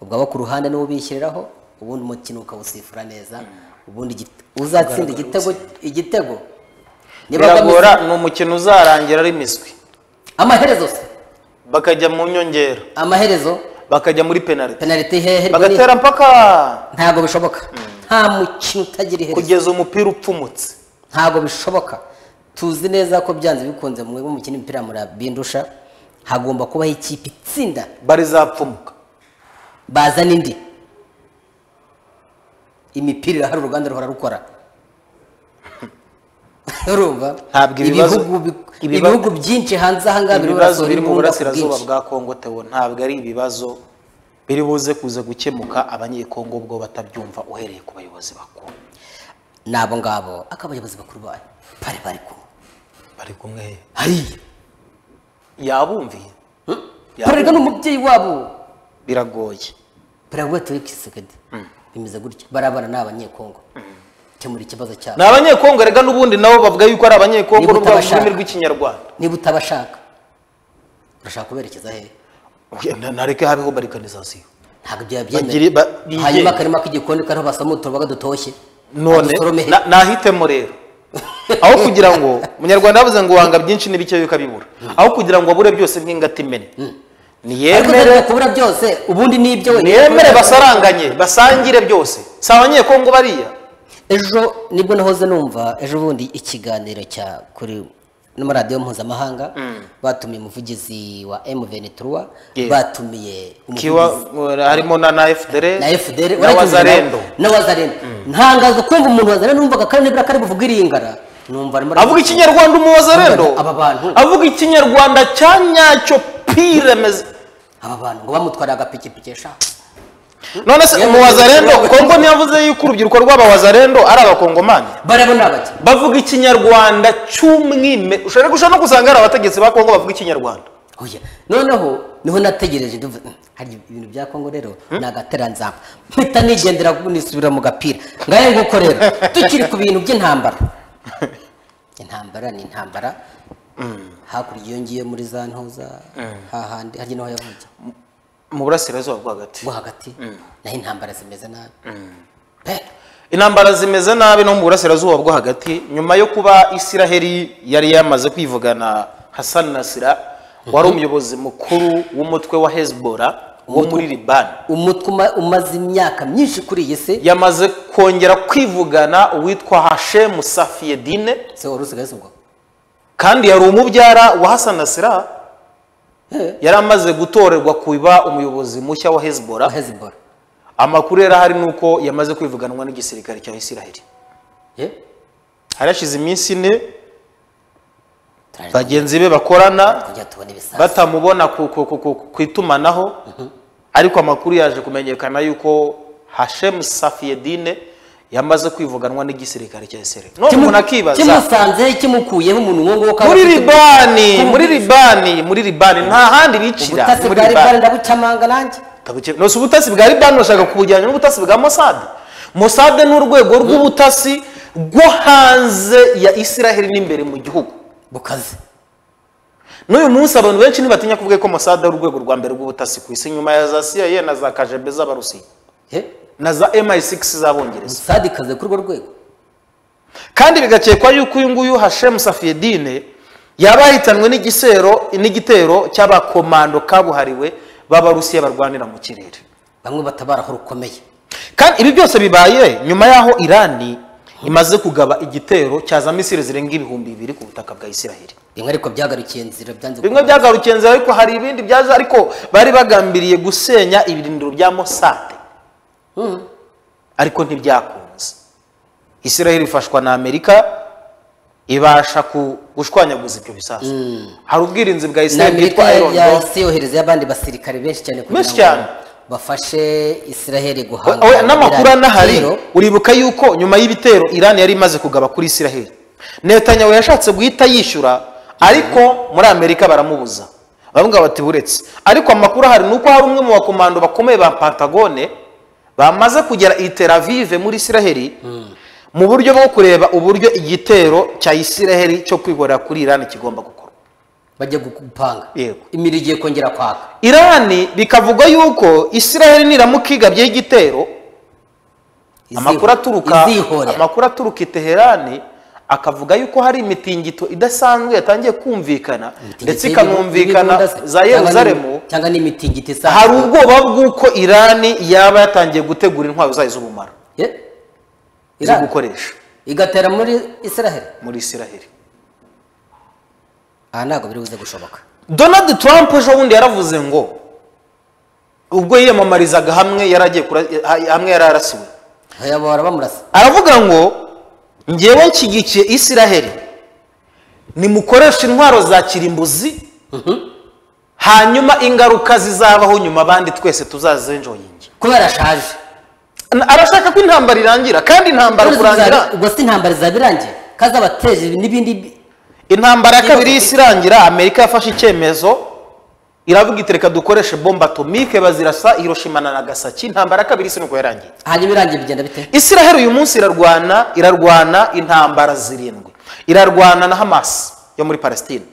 ubwo abo ku ruhande niwo bishyiriraho ubundi umukino ukawusifura neza ubundi igite- uzatsinda igitego igitego Niba biragora agamije- ni umukino uzarangira ari miswi amaherezo se bakajya mu nyongera amaherezo bakajya muri penaliti penaliti hehe rwose ni- bagatera mpaka ntabwo bishoboka nta mukino utagira iherezo kugeza umupira upfumutse ntabwo bishoboka tuzi neza ko byanze bikunze mu mukino w'umupira murabindusha hagomba kubaho ikipe itsinda bari zapfumuka bazana indi imipira irahari uruganda ruhora rukora urumva Ntabwo ibibazo- ibihugu bi- ibibazo- ibihugu byinshi hanze aha ngaha biri ibibazo barasohora biri mu imbunda ku burasirazuba bwinshi. bwa kongo tewo ntabwo ari ibibazo biri buze kuza gukemuka abanyekongo ubwo batabyumva uhereye ku bayobozi bakuru ni abo ngabo akaba abayobozi bakuru bayo bari bari kumwe bari kumwe hariya yabumviye parerwa n'umubyeyi wabo biragoye parerwa tuwikisegedi bimeze gutya barabana ni abanyekongo kemura ikibazo cyabo ni abanyekongo rega n'ubundi nabo bavuga yuko ari abanyekongo Niba n'ubwo bavuga utabashaka. ururimi rw'ikinyarwanda niba utabashaka urashaka kuberekeza hehe nareke habeho barikanizasiyo ntabwo byaba Bagire- byemewe ba- bigenga. hanyuma akarima k'igikoni kariho basoma utubaga dutoshye none Badusorome he? na- nahitemo rero aho kugira ngo umunyarwanda yavuze ngo wanga byinshi n'ibike yuko abibura aho kugira ngo abure byose nk'ingata imene ariko utareba niyemere kubura byose ubundi ni ibyo niyemere basaranganye basangire byose si abanyekongo bariya ejo nibwo nahoze numva ejo bundi ikiganiro cya kuri n'amaradiyo mpuzamahanga batumiye umuvugizi wa M23 Yeah. batumiye kiwa harimo na na FDR na FDR na Wazarendo na wazarendo ntangazwa kumva umuntu wazarendo numvaga kandi nibura kari buvuga iringara numva arimo avuga ikinyarwanda umu Wazarendo Aba bantu. avuga ikinyarwanda cya nyacyo pire meze aba bantu ngo bamutwarira agapikipiki eshanu none se Yeah. umu Wazarendo Kongo ntiyavuze yuko urubyiruko rw'abawazarendo ari abakongomani barabo ni abaki bavuga ikinyarwanda cy'umwime ushobora gushobora no gusanga hari abategetsi ba Kongo bavuga ikinyarwanda Oya. noneho niho nategereje ndavuga, "Mm, hari ibintu bya kongo rero ni agateranzamba mpita nigendera nisubira mu gapira ngahe nguko rero tukiri ku bintu by'intambara intambara ni intambara hakurya iyo ngiye muri za ntuza hahandi harya niho yavukiye mu burasirazuba bwo hagati rwo hagati naho intambara zimeze nabi Pe! intambara zimeze nabi no mu burasirazuba bwo hagati nyuma yo kuba isiraheli yari yamaze kwivugana Hassan Nasira wari umuyobozi mukuru w'umutwe wa Hezbollah wo muri Liban umutwe uma- umaze imyaka myinshi kuri iyi si yamaze kongera kwivugana uwitwa Hashem Safieddine se wari usigaye ubwo kandi yari umubyara wa Hassan Nasira yari amaze gutorerwa kuba umuyobozi mushya wa Hezbollah hezibora amakuru yari ahari ni uko yamaze kwivuganwa n'igisirikare cya isiraheli harashize iminsi ine bagenzi be bakorana kujya tubona ibisasu batamubona ku, ku, ku, ku, ku itumanaho ariko amakuru yaje kumenyekana yuko Hashem Safieddine yamaze kwivuganwa n'igisirikare cya Israel none Kimu- umuntu akibaza kimusanze kimukuyeho umuntu nk'uwo nguwo kaba muri afite Libani ubu- muri Libani muri Libani nta handi bicira ubutasi muri bwa Libani Libani ndabucamanga nanjye Tabuke- nose ubutasi bwa Libani urashaka kubujyana n'ubutasi bwa Mossad Mossad ni urwego rw'ubutasi rwo hanze ya Israel n'imbere mu gihugu bukaze n'uyu munsi abantu benshi ntibatinya kuvuga ko Mossad ari urwego rwa mbere rw'ubutasi ku isi nyuma ya za CIA na za KGB z'abarusiya na za MI6 z'abongereza sadi kaze kuri urwo rwego kandi bigakekwa yuko uyu nguyu Hashem Safieddine yaba yahitanwe n'igisero n'igitero cy'abakomando kabuhariwe b'abarusiya barwanira mu kirere bamwe batabaraho rukomeye kandi ibi byose bibaye nyuma y'aho Irani imaze kugaba igitero cyaza misiri zirenga ibihumbi bibiri ku butaka bwa Isiraheli bimwe ariko byagarukiye nzira byanze bimwe byagarukiye nzira ariko hari ibindi byaje ariko bari bagambiriye gusenya ibirindiro bya Mossad ariko ntibyakunze Isiraheli ifashwa na Amerika ibasha ku- gushwanyaguza ibyo bisasu hari ubwirinzi bwa na Isiraheli amerika bwitwa Iron Dome yahise yohereza abandi basirikare benshi cyane kugira Benshi cyane. bafashe isiraheli We- we- guhangana n'amakuru n'Irani. anahari Rero, uribuka yuko nyuma y'ibitero Iran yari imaze kugaba kuri Isiraheli Netanyahu yashatse guhita yishyura ariko muri Amerika baramubuza bamwe bati buretse ariko amakuru ahari ni uko hari umwe mu bakomando bakomeye ba Pentagone bamaze kugera i Tel Aviv muri Isiraheli mu buryo bwo kureba uburyo igitero cya Isiraheli cyo kwihorera kuri Iran kigomba gukorwa bajya gupanga Yego. imiri igiye kongera kwaka Irani bikavugwa yuko Isiraheli niramuka igabyeho igitero amakuru aturuka izihorera amakuru aturuka i Teherani akavuga yuko hari imitingito idasanzwe yatangiye kumvikana ndetse ikanumvikana za Yerusalemu cyangwa n'imitingito hari isanzwe ubwoba bw'uko Irani yaba yatangiye gutegura intwaro zayo z'ubumara Ye? zo Irani. gukoresha igatera muri israheli muri Isiraheli aha ntabwo biri buze gushoboka Donald Trump ejo bundi yaravuze ngo ubwo yiyamamarizaga hamwe yaragiye kura- ha- hamwe yararasiwe Oya, bahora bamurasa aravuga ngo ngewe nshyigikiye isiraheli nimukoresha intwaro za kirimbuzi hanyuma ingaruka zizabaho nyuma abandi twese tuzazenjoyinge kubera ashaje arashaka ko intambara irangira kandi intambara kurangira ubwo si intambara zabirangiye kazabateje n'ibindi bi- intambara ya kabiri y'isi irangira amerika yafashe icyemezo iravuga iti reka dukoreshe bomba atomike bazirasa hiroshima na nagasaki intambara ya kabiri y'isi nuko yarangiye hanyuma irangiye bigenda bite Isiraheli uyu munsi irarwana irarwana intambara zirindwi irarwana na Hamas yo muri Palestine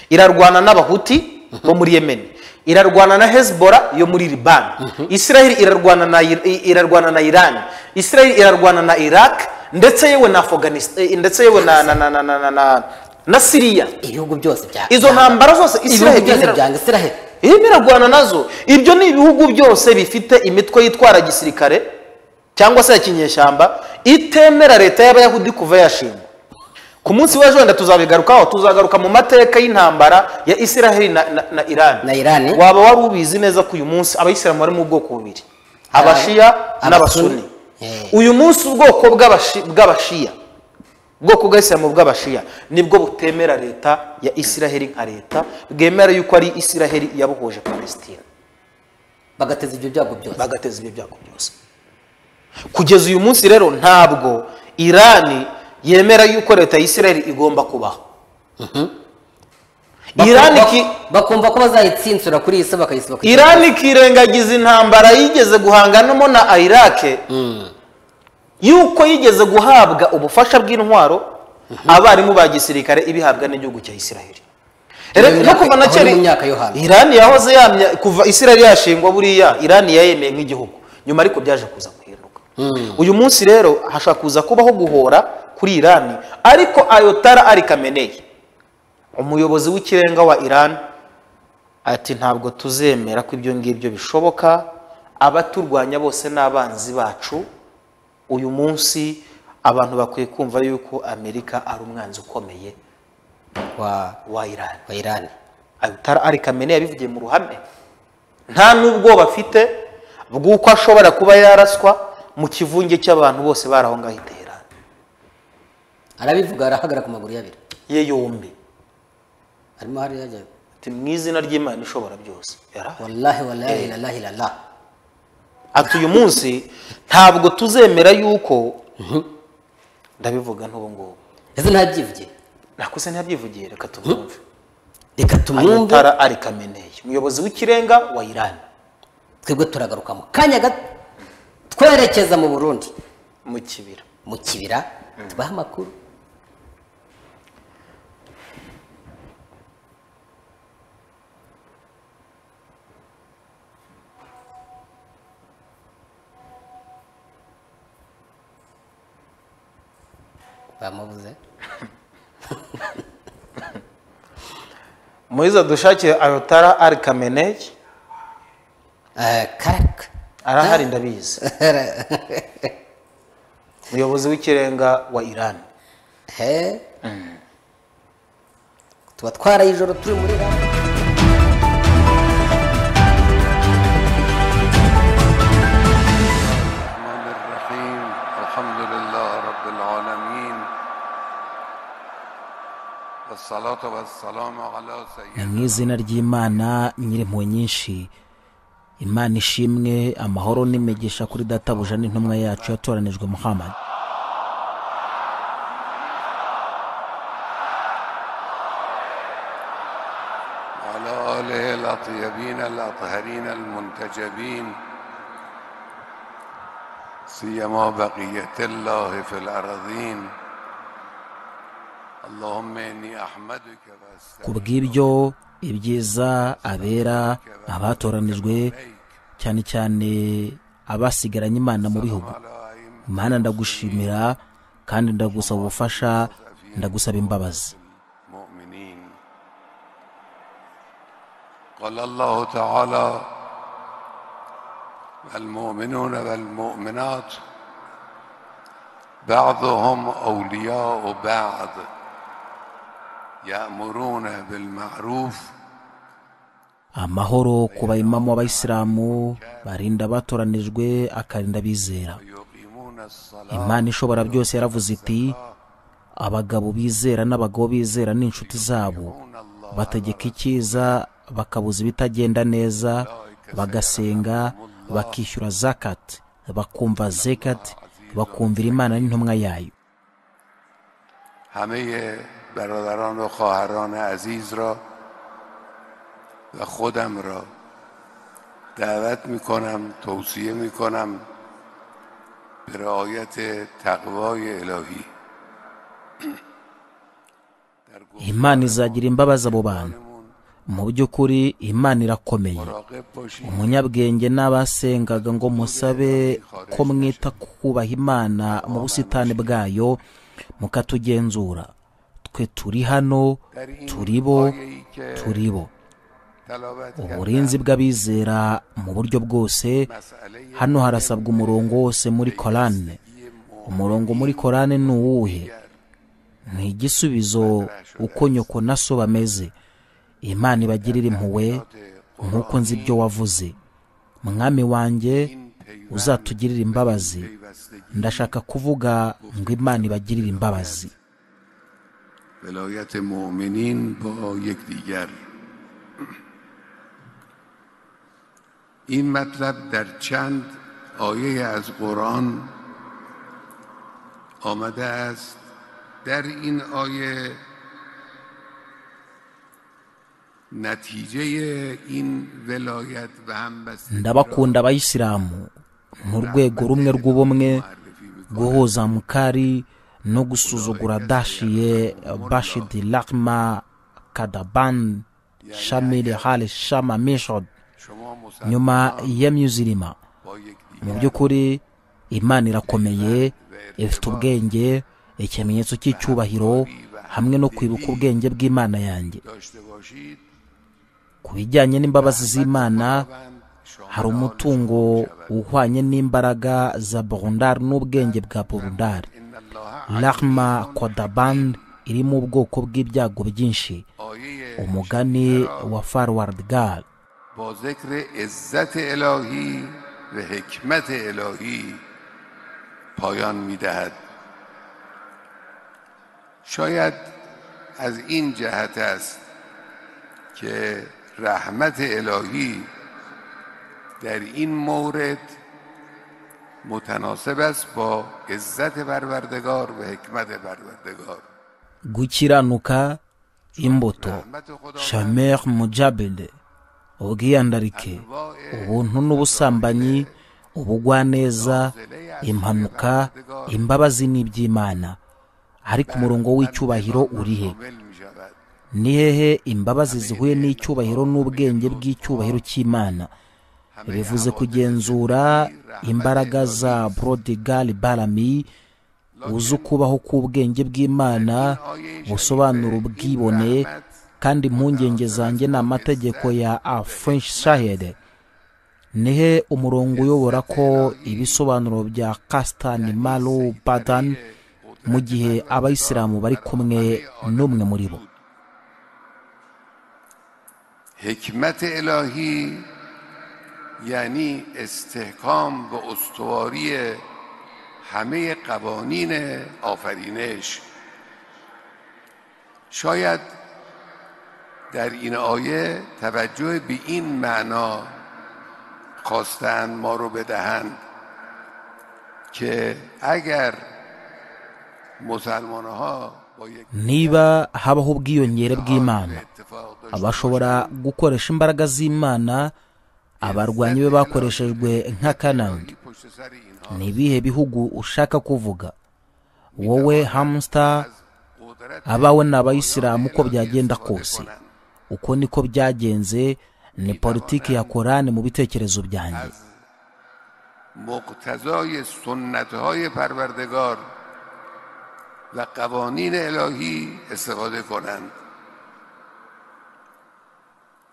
irarwana n'abahuti bo muri Yemen irarwana na Hezbollah yo muri Liban Isiraheli irarwana na Ir- i- irarwana na Iran Isiraheli irarwana na Iraq ndetse yewe na Afghanistan eh, ndetse yewe na na na na na, na, na, na Syria ibihugu byose bya izo ntambara zose ibihugu Isiraheli byose irarwana- byanga israheli irimo irarwana nazo ibyo ni ibihugu byose bifite imitwe yitwara gisirikare cyangwa se ya kinyeshyamba itemera leta y'abayahudi kuva yashingwa ku munsi w'ejo wenda tuzabigarukaho tuzagaruka mu mateka y'intambara ya israheli na, na, na irani Na Iran. waba wari ubizi neza ko uyu munsi abayisilamu bari mu bwoko bubiri abashiya Abasuni. n'abasuni Eh. uyu munsi ubwoko bw'abashi- bw'abashiya ubwoko bw'abisilamu bw'abashiya nibwo butemera leta ya israheli nka leta bwemera yuko ari israheli yabohoje palestina bagateza ibyo byago byose bagateza ibyo byago byose kugeza uyu munsi rero ntabwo irani yemera yuko leta ya israel igomba kubaho irani Bakumva- iki- bakumva ko bazayitsinsura kuri iyi si bakayisiba ku irani ikirengagiza intambara yigeze guhanganamo na irake yuko yigeze guhabwa ubufasha bw'intwaro abarimu ba gisirikare ibihabwa n'igihugu cya israel Rero Iyo no myaka- kuva na aho ni kera mu myaka yo hambere. irani yahoze yamya kuva israel yashingwa buriya irani yayemeye nk'igihugu nyuma ariko byaje kuza guhinduka uyu munsi rero hashobora kuza kubaho guhora kuri irani ariko ayotara ari kameneye umuyobozi w'ikirenga wa irani ati ntabwo tuzemera ko ibyo ngibyo bishoboka abaturwanya bose ni abanzi bacu uyu munsi abantu bakwiye kumva yuko amerika ari umwanzi ukomeye wa wa irani wa irani abitara ari kamene yabivugiye mu ruhame nta n'ubwoba afite bw'uko ashobora kuba yaraswa mu kivunge cy'abantu bose bari aho ngaho itera arabivuga arahagarara ku maguru y'abiri ye yombi arimo hariya ajya ati mu izina ry'imana ishobora byose yarahari wallahi wallahi ilallahi ilallah ati uyu munsi ntabwo tuzemera yuko ndabivuga n'ubu ngubu ese ntabyivugiye nakuze ntiyabyivugiye reka tubyumve reka tumwumve ayatara ari kameneye umuyobozi w'ikirenga wa irani twebwe turagaruka mu kanya gato twerekeza mu burundi mu kibira mu kibira tubaha amakuru bamubuze muhiza dushakire ayotara ari kameneye Eh, karaka arahari ndabizi umuyobozi w'ikirenga wa irani he tuba twaraye ijoro turi muri rama الرحمن الرحيم الحمد لله رب العالمين والصلاة والسلام على ni سيدنا mu izina ry'imana nyir'impuhwe nyinshi imana ishimwe amahoro n'imigisha kuri databuja n'intumwa yacu yatoranijwe muhammad وعلى آله الأطيبين الأطهرين المنتجبين سيما بقية الله في الأرضين اللهم إني أحمدك ku وأستغفرك bw'ibyo ibyiza abera abatoranijwe cyane cyane abasigaranye imana mu bihugu على أئمة imana ndagushimira kandi ndagusaba ubufasha ndagusaba imbabazi المؤمنين قال الله تعالى المؤمنون والمؤمنات بعضهم اولياء بعض يامرون بالمعروف amahoro ku bayimamu b'abayisilamu barinda abatoranijwe akarinda abizera ويقيمون الصلاه imana ishobora byose yaravuze iti abagabo bizera n'abagabo bizera n'inshuti zabo bategeka icyiza bakabuza ibitagenda neza bagasenga bakishyura zakati bakumva zekati bakumvira imana n'intumwa yayo همه برادران و خواهران عزیز را و خودم را دعوت می کنم توصیه می کنم به رعایت تقوای الهی imana izagira imbabazi abo bantu mu by'ukuri imana irakomeye مراقب باشید umunyabwenge n'abasengaga ngo musabe ko mwita ku kubaha imana mu busitani bwayo mukatugenzura twe turi hano turi bo turi bo uburinzi bw'abizera mu buryo bwose hano harasabwa umurongo wose muri korane umurongo muri korane ni uwuhe ni igisubizo uko nyoko na so bameze imana ibagirira impuhwe nk'uko nzi ibyo wavuze mwami wanjye uzatugirira imbabazi ndashaka kuvuga ngo imana ibagirire imbabazi ولایت مؤمنین با یکدیگر این مطلب در چند آیه از قرآن آمده است در این آیه نتیجه این ولایت و همبستگی را ndabakunda abayisilamu ni urwego rumwe rw'ubumwe guhuza mukari no gusuzugura dashiye bashidi lakma kadaban shamil hale shama mishod شما مسلمان nyuma y'imyuzirima با یکدیگر mu by'ukuri imana irakomeye ifite ubwenge ikimenyetso cy'icyubahiro hamwe no kwibuka ubwenge bw'imana yanjye داشته باشید ku bijyanye n'imbabazi z'imana hari umutungo uhwanye n'imbaraga za burundari n'ubwenge bwa burundari rahma kodaban iri mu bwoko bw'ibyago byinshi آیه umugani wa farward gar با ذکر عزت الهی و حکمت الهی پایان میدهد شاید از این جهت است که رحمت الهی در این مورد متناسب است با عزت پروردگار و حکمت پروردگار gukiranuka imbuto رحمت خدا shamer mujabede ubwiyandarike ubuntu n'ubusambanyi ubugwaneza impanuka imbabazi n'iby'imana ariko umurongo w'icyubahiro urihe کامل می شود ni hehe imbabazi zihuye n'icyubahiro n'ubwenge bw'icyubahiro cy'imana bivuze kugenzura imbaraga za brodigal barami uzi ukubaho k'ubwenge bw'imana busobanura ubwibone kandi impungenge zanjye ni amategeko ya a french shahed nihe umurongo uyobora ko ibisobanuro bya kastan maru badan mu gihe abayisilamu bari kumwe n'umwe muri bo حکمت الهی یعنی استحکام و استواری همه قوانین آفرینش شاید در این آیه توجه به این معنا خواستند ما رو بدهند که اگر مسلمان ها با یک niba habaho ubwiyongere bw'imana اتفاق داشته bashobora gukoresha imbaraga z'imana abarwanyi be bakoreshejwe nka kanandi پشت سر اینها ni ibihe bihugu ushaka kuvuga wowe hamster قدرت abawe ni abayisilamu uko byagenda kose uko niko byagenze ni politiki ya korani mu bitekerezo byanjye مقتضای سنت های پروردگار و قوانین الهی استفاده کنند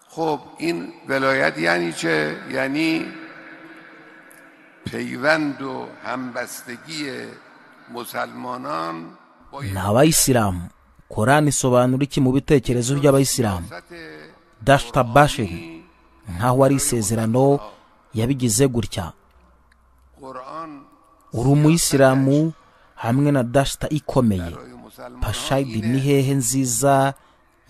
خب این ولایت یعنی چه؟ یعنی پیوند و همبستگی مسلمانان با یک ni abayisilamu korani isobanura iki mu bitekerezo by'abayisilamu سطح dashita bashiri nkaho ari isezerano yabigize gutya قرآن uri umuyisilamu hamwe na dashita ikomeye pashayidi ni hehe nziza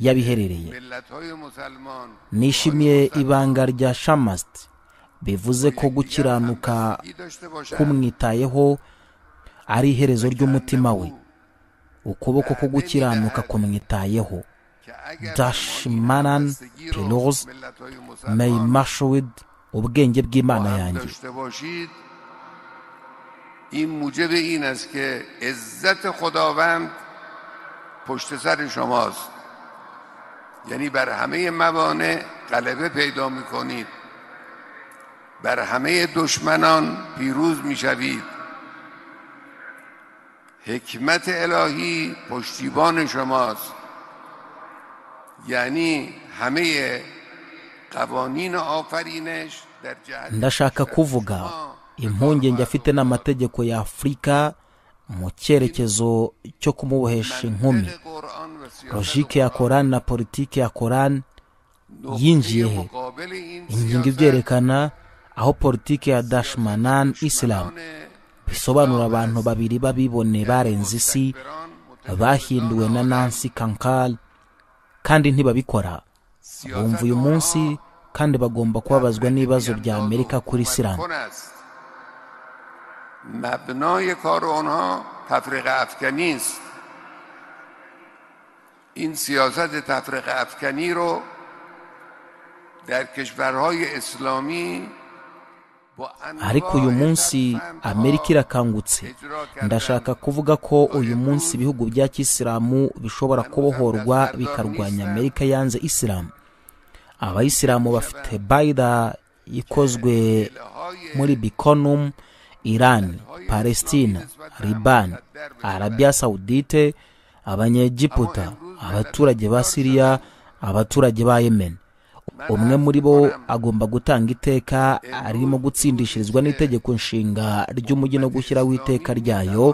yabiherereye ملت های مسلمان nishimiye ibanga rya shamasiti bivuze ko gukiranuka ای داشته باشند kumwitayeho ari iherezo ry'umutima we ukuboko ko gukiranuka kumwitayeho که اگر dashmanan pelos ملت های مسلمان may mashwid ubwenge bw'imana yanjye داشته باشید این موجب این است که عزت خداوند پشت سر شماست یعنی بر همه موانع غلبه پیدا می کنید بر همه دشمنان پیروز می شوید حکمت الهی پشتیبان شماست یعنی همه قوانین آفرینش در جهت ndashaka kuvuga impungenge afite n'amategeko ya afurika mu cyerekezo cyo kumubohesha inkumi منطق قرآن و سیاست logike ya korani na politiki ya korani نقطه yinjiye he مقابل این ingingo سیاست ibyerekana aho politiki ya dashmanan islam آن bisobanura abantu babiri babibone barenze isi bahinduwe na nancy kankal kandi ntibabikora bumva uyu munsi kandi bagomba kubabazwa n'ibibazo bya amerika kuri isilamu کن است. مبنای کار آنها تفریق افکنی است این سیاست تفریق افکنی رو در کشورهای اسلامی با انواع ariko uyu munsi ترفندها amerika irakangutse ndashaka kuvuga ko uyu munsi ibihugu bya kisilamu bishobora kubohorwa bikarwanya amerika yanze isilamu abayisilamu bafite bayida ikozwe muri bikonum iran palestina liban arabiya sawudite abanyegiputa abaturage ba siriya abaturage ba yemen umwe muri bo agomba gutanga iteka arimo gutsindishirizwa n'itegeko nshinga ry'umujyi no gushyiraho iteka ryayo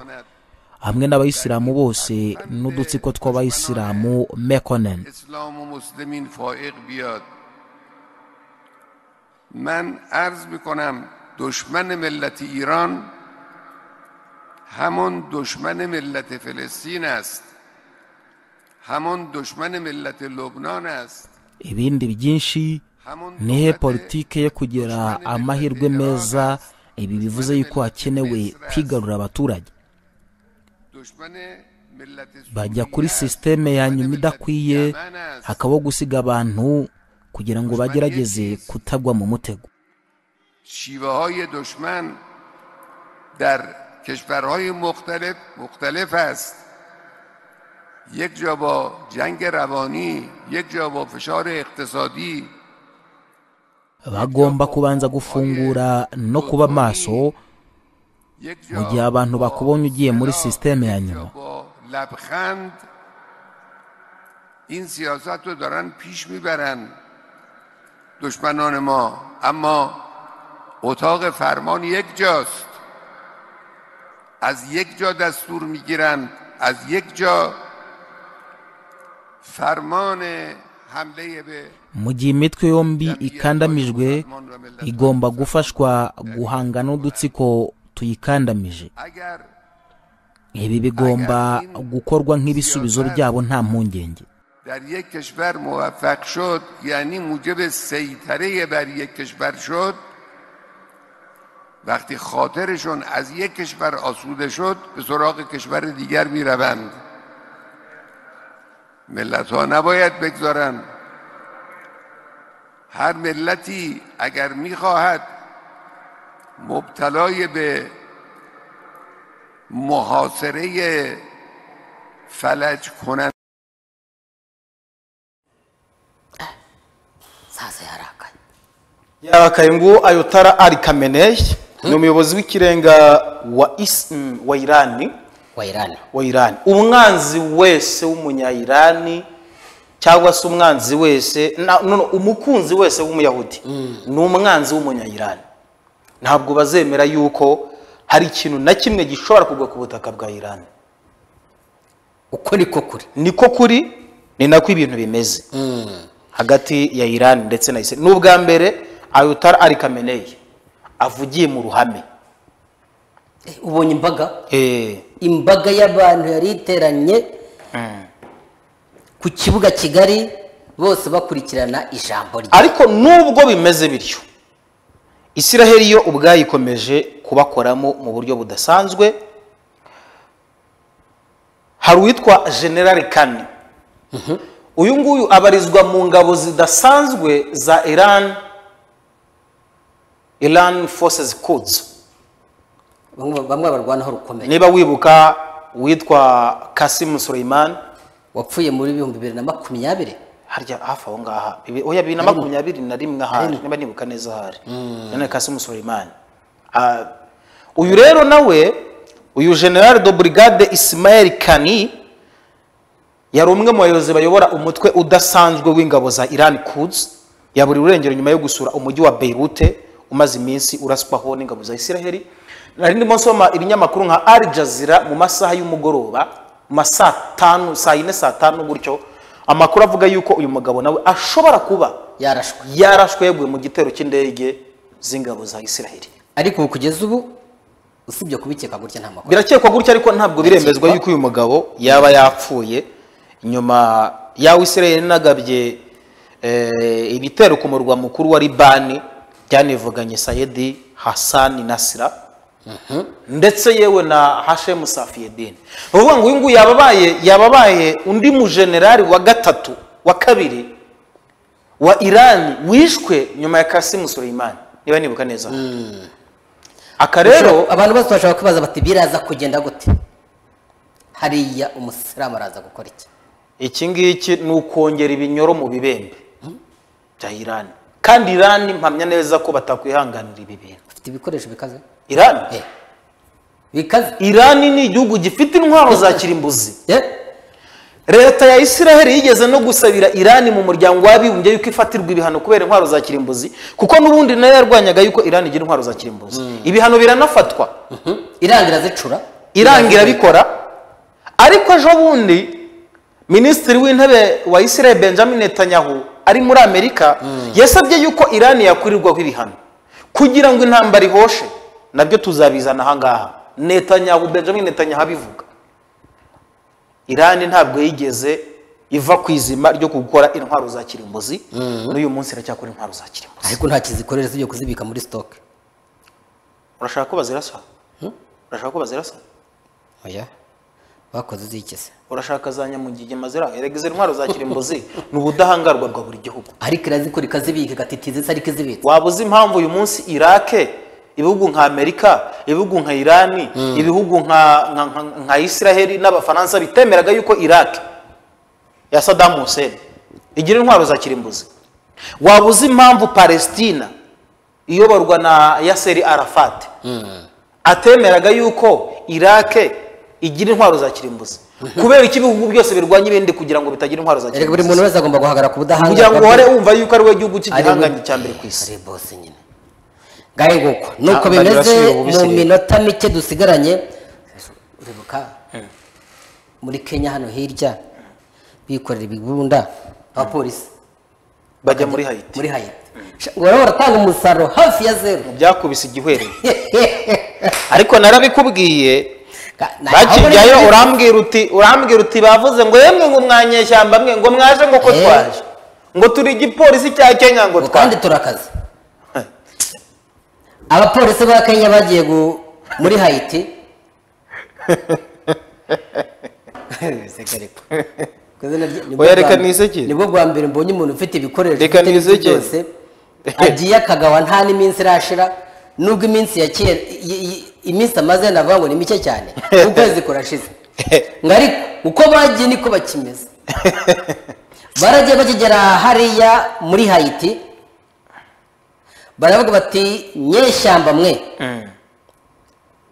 hamwe n'abayisilamu bose n'udutsiko tw'abayisilamu mekonen اسلام و مسلمین فائق بیاد من عرض میکنم دشمن ملت ایران همون دشمن ملت فلسطین است همون دشمن ملت لبنان است ibindi byinshi همون nihe دولت politike yo kugira amahirwe meza ibi bivuze yuko hakenewe kwigarura abaturage دشمن ملت سوریه bajya kuri sisiteme ya nyuma idakwiye یمن است. hakabaho gusiga abantu kugira ngo bagerageze kutagwa mu mutego شیوه های دشمن در کشورهای مختلف مختلف است یک جا با جنگ روانی یک جا با فشار اقتصادی bagomba kubanza gufungura no kuba maso یک mu gihe abantu bakubonye ugiye muri sisiteme ya یا nyuma با لبخند این سیاست رو دارن پیش میبرن دشمنان ما اما اتاق فرمان یک جاست از یک جا دستور میگیرن از یک جا فرمان حمله به mu gihe imitwe yombi ikandamijwe igomba gufashwa guhanga n'udutsiko tuyikandamije اگر ibi bigomba gukorwa nk'ibisubizo byabo nta mpungenge در یک کشور موفق شد یعنی موجب سیطره بر یک کشور شد وقتی خاطرشون از یک کشور آسوده شد به سراغ کشور دیگر می روند ملت ها نباید بگذارن هر ملتی اگر میخواهد مبتلای به محاصره فلج کنند saza yarakaye yarakaye ngo ayotara ari kameneyi ni umuyobozi w'ikirenga wa isi mm, wa irani wa irani wa irani umwanzi wese w'umunyayirani cyangwa se umwanzi wese na- no, no, umukunzi wese w'umuyahudi ni umwanzi w'umunyayirani ntabwo bazemera yuko hari ikintu na kimwe gishobora kugwa ku butaka bwa irani uko niko kuri niko kuri ni nako ibintu bimeze hagati ya irani ndetse na isirayeli ni ubwa mbere ayutara ari kameneyi avugiye mu ruhame Eh, ubonye imbaga Eh, imbaga y'abantu yari iteranye ku kibuga kigali bose bakurikirana ijambo rye ariko nubwo bimeze bityo isiraheli yo ubwayo ikomeje kubakoramo mu buryo budasanzwe hari uwitwa generale kane uyu nguyu abarizwa mu ngabo zidasanzwe za iran iran forces kuds bamwe bamwe barwanaho rukomeye niba wibuka uwitwa kasimu suleiman wapfuye muri bihumbi bibiri na makumyabiri harya hafi aho ngaha bibi- oya bibiri na makumyabiri na rimwe ahari Harimo. niba nibuka neza ahari none kasimu suleiman Ah, uyu rero nawe uyu general de brigade ismael kani yari umwe mu bayobozi bayobora umutwe udasanzwe w'ingabo za iran kuds ya buri rurengero nyuma yo gusura umujyi wa beirute umaze iminsi uraswaho n'ingabo za isiraheli nari ndimo nsoma ibinyamakuru nka al jazeera mu masaha y'umugoroba mu masaa tanu saa yine saa tanu gutyo amakuru avuga yuko uyu mugabo nawe ashobora kuba yarashwe yarashwe yaguye mu gitero cy'indege z'ingabo za isiraheli ariko kugeza ubu usibye kubikeka gutya nta makuru birakekwa gutya ariko ntabwo biremezwa yuko uyu mugabo yaba yapfuye nyuma yawe isiraheli inagabye eh, ibitero ku murwa mukuru wa libani byanivuganye sayedi hasani nasira ndetse yewe na hashemu safiyedini ni ukuvuga ngo uyu nguyu yababaye yababaye undi mujenerali wa gatatu wa kabiri wa irani wishwe nyuma ya kasimu sureyimani niba nibuka neza aka rero abantu bose bashobora kwibaza bati biraza kugenda gute hariya umusilamu araza gukora iki iki ngiki ni ukongera ibinyoro mu bibembe bya irani kandi irani mpamya neza ko batakwihanganira ibi bintu bafite ibikoresho bikaze irani Eh. bikaze irani ni igihugu gifite intwaro za kirimbuzi Eh, leta ya isiraheli yigeze no gusabira irani mu muryango w'abibumbye yuko ifatirwa ibihano kubera intwaro za kirimbuzi kuko n'ubundi nayo yarwanyaga yuko irani igira intwaro za kirimbuzi ibihano biranafatwa irangira zicura irangira bikora ariko ejo bundi minisitiri w'intebe wa isiraheli benjamin netanyahu ari muri amerika yasabye yuko irani yakurirwaho ibihano kugira ngo intambara ihoshe nabyo tuzabizana ahangaha netanyahu benjamin netanyahu abivuga irani ntabwo yigeze iva ku izima ryo gukora intwaro za kirimbuzi n'uyu munsi iracyakora intwaro za kirimbuzi ariko nta kizikorera usibye kuzibika muri sitoke urashaka ko bazirasa urashaka ko bazirasa oya bakoze zikize urashaka za nyamugige mazira erega izo intwaro za kirimbuzi ni ubudahangarwa bwa buri gihugu ariko irazikora ikazibika igatitiza isa ariko izibitse waba uzi impamvu uyu munsi irake ibihugu nka amerika ibihugu nka irani ibihugu nka, nka, nka, nka isiraheli n'abafaransa bitemeraga yuko iraki ya sadamu hussein igira intwaro za kirimbuzi waba uzi impamvu palestina iyoborwa na yaseri arafati atemeraga yuko irake igira intwaro za kirimbuzi kubera ko ibihugu byose birwanya ibindi kugira ngo bitagira intwaro za erega buri muntu kirimbuzi wese agomba guhagarara ku budahangarwa kugira ngo uhore bwe. wumva yuko ari we gihugu Ari we- cy'igihanganye cya mbere ku isi ari bose nyine ngahe nguko nuko Ah, bimeze baribasuye ubu mu bisireye. minota mike dusigaranye uribuka muri kenya hano hirya bikorera ibibunda abapolisi bajya muri hayiti muri hayiti ngo baraba baratanga umusaruro hafi ya zeru byakubise igihwere ariko narabikubwiye Nta- bakijyayo aho- urambwira uti urambwira uti bavuze ngo yemwe ngo mwanyeshyamba mwe ngo mwaje ngo ko Eh. twaje ngo turi igipolisi cya kenya ngo ngo kandi twaje turakaze abapolisi ba kenya bagiye gu- muri hayiti Biseka ariko. Ku izina rye- nibwo Oya, reka bwa- niseke. nibwo bwa mbere mbonye umuntu ufite ibikoresho Reka ufite ibintu niseke. byose agiye akagawa nta n'iminsi irashira nubwo iminsi ya kera i- i- iminsi amaze navuga ngo ni mike cyane ukwezi kurashize ngo ariko uko bagiye niko bakimeze baragiye bakigera hariya muri hayiti baravuga bati nyeshyamba mwe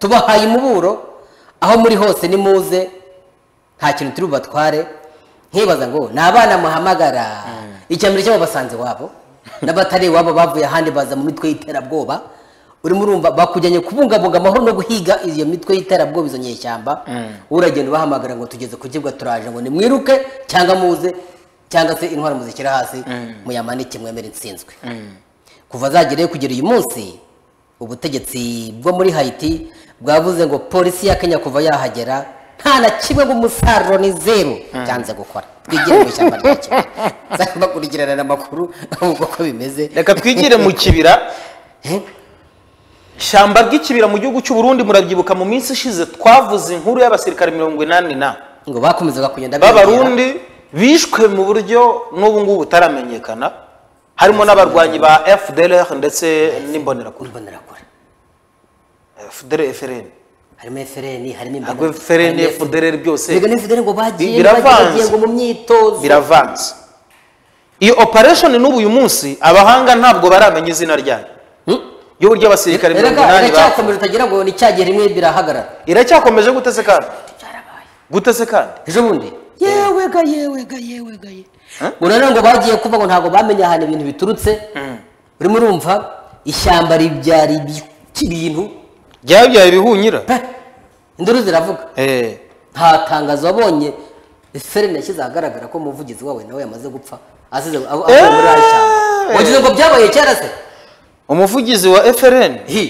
tubahaye umuburo aho muri hose nimuze nta kintu turi bubatware nkibaza ngo ni abana muhamagara icya mbere cyabo basanze iwabo n'abatari iwabo bavuye ahandi baza mu mitwe y'iterabwoba urimo urumva bakujyanye kubungabunga amahoro no guhiga iyo mitwe y'iterabwoba izo nyeshyamba uragenda ubahamagara ngo tugeze ku kibuga turaje ngo nimwiruke cyangwa muze cyangwa se intwaro muzishyira hasi muyamanike mwemere insinzwe kuva zagereyo kugera uyu munsi ubutegetsi bwo muri hayiti bwavuze ngo polisi ya kenya kuva yahagera nta na kimwe ng'umusaruro ni zeru byanze gukora twigire mu ishyamba rya kenya nzajya kurikirana amakuru ahubwo uko bimeze reka twigire mu kibira ishyamba ry'ikibira mu gihugu cy'u Burundi murabyibuka mu minsi ishize twavuze inkuru y'abasirikare mirongo inani na ngo bakomezaga kugenda biyongera. b'abarundi bishwe mu buryo n'ubu ngubu butaramenyekana harimo n'abarwanyi ba fdlr ndetse n'imbonerakure imbonerakure fdr frn harimo efereni harimo ntabwo imbonerakure frn fdlr byose reka n'isigare ngo bagiye Biravanze. bagiye ngo mu myitozo biravanze iyo operation n'ubu uyu munsi abahanga ntabwo baramenya izina ryayo y'uburyo abasirikare mirongo Erega- inani bapfuye. iracyakomeje utagira ngo ni cya gihe rimwe birahagarara iracyakomeje gute se kandi gute se kandi ejo bundi yewe ga yewe ga yewe ga ye ngo rero ngo bagiye kuvuga ngo ntabwo bamenye ahantu ibintu biturutse urimo urumva ishyamba ribyara iki bintu byabyaye ibihunyira pe induru ziravuga Eh, nta tangazo wabonye serena yashyize ahagaragara ko umuvugizi wawe nawe yamaze gupfa asize aho aho muri aya shyamba wagize ngo byabaye kera se umuvugizi wa frn hi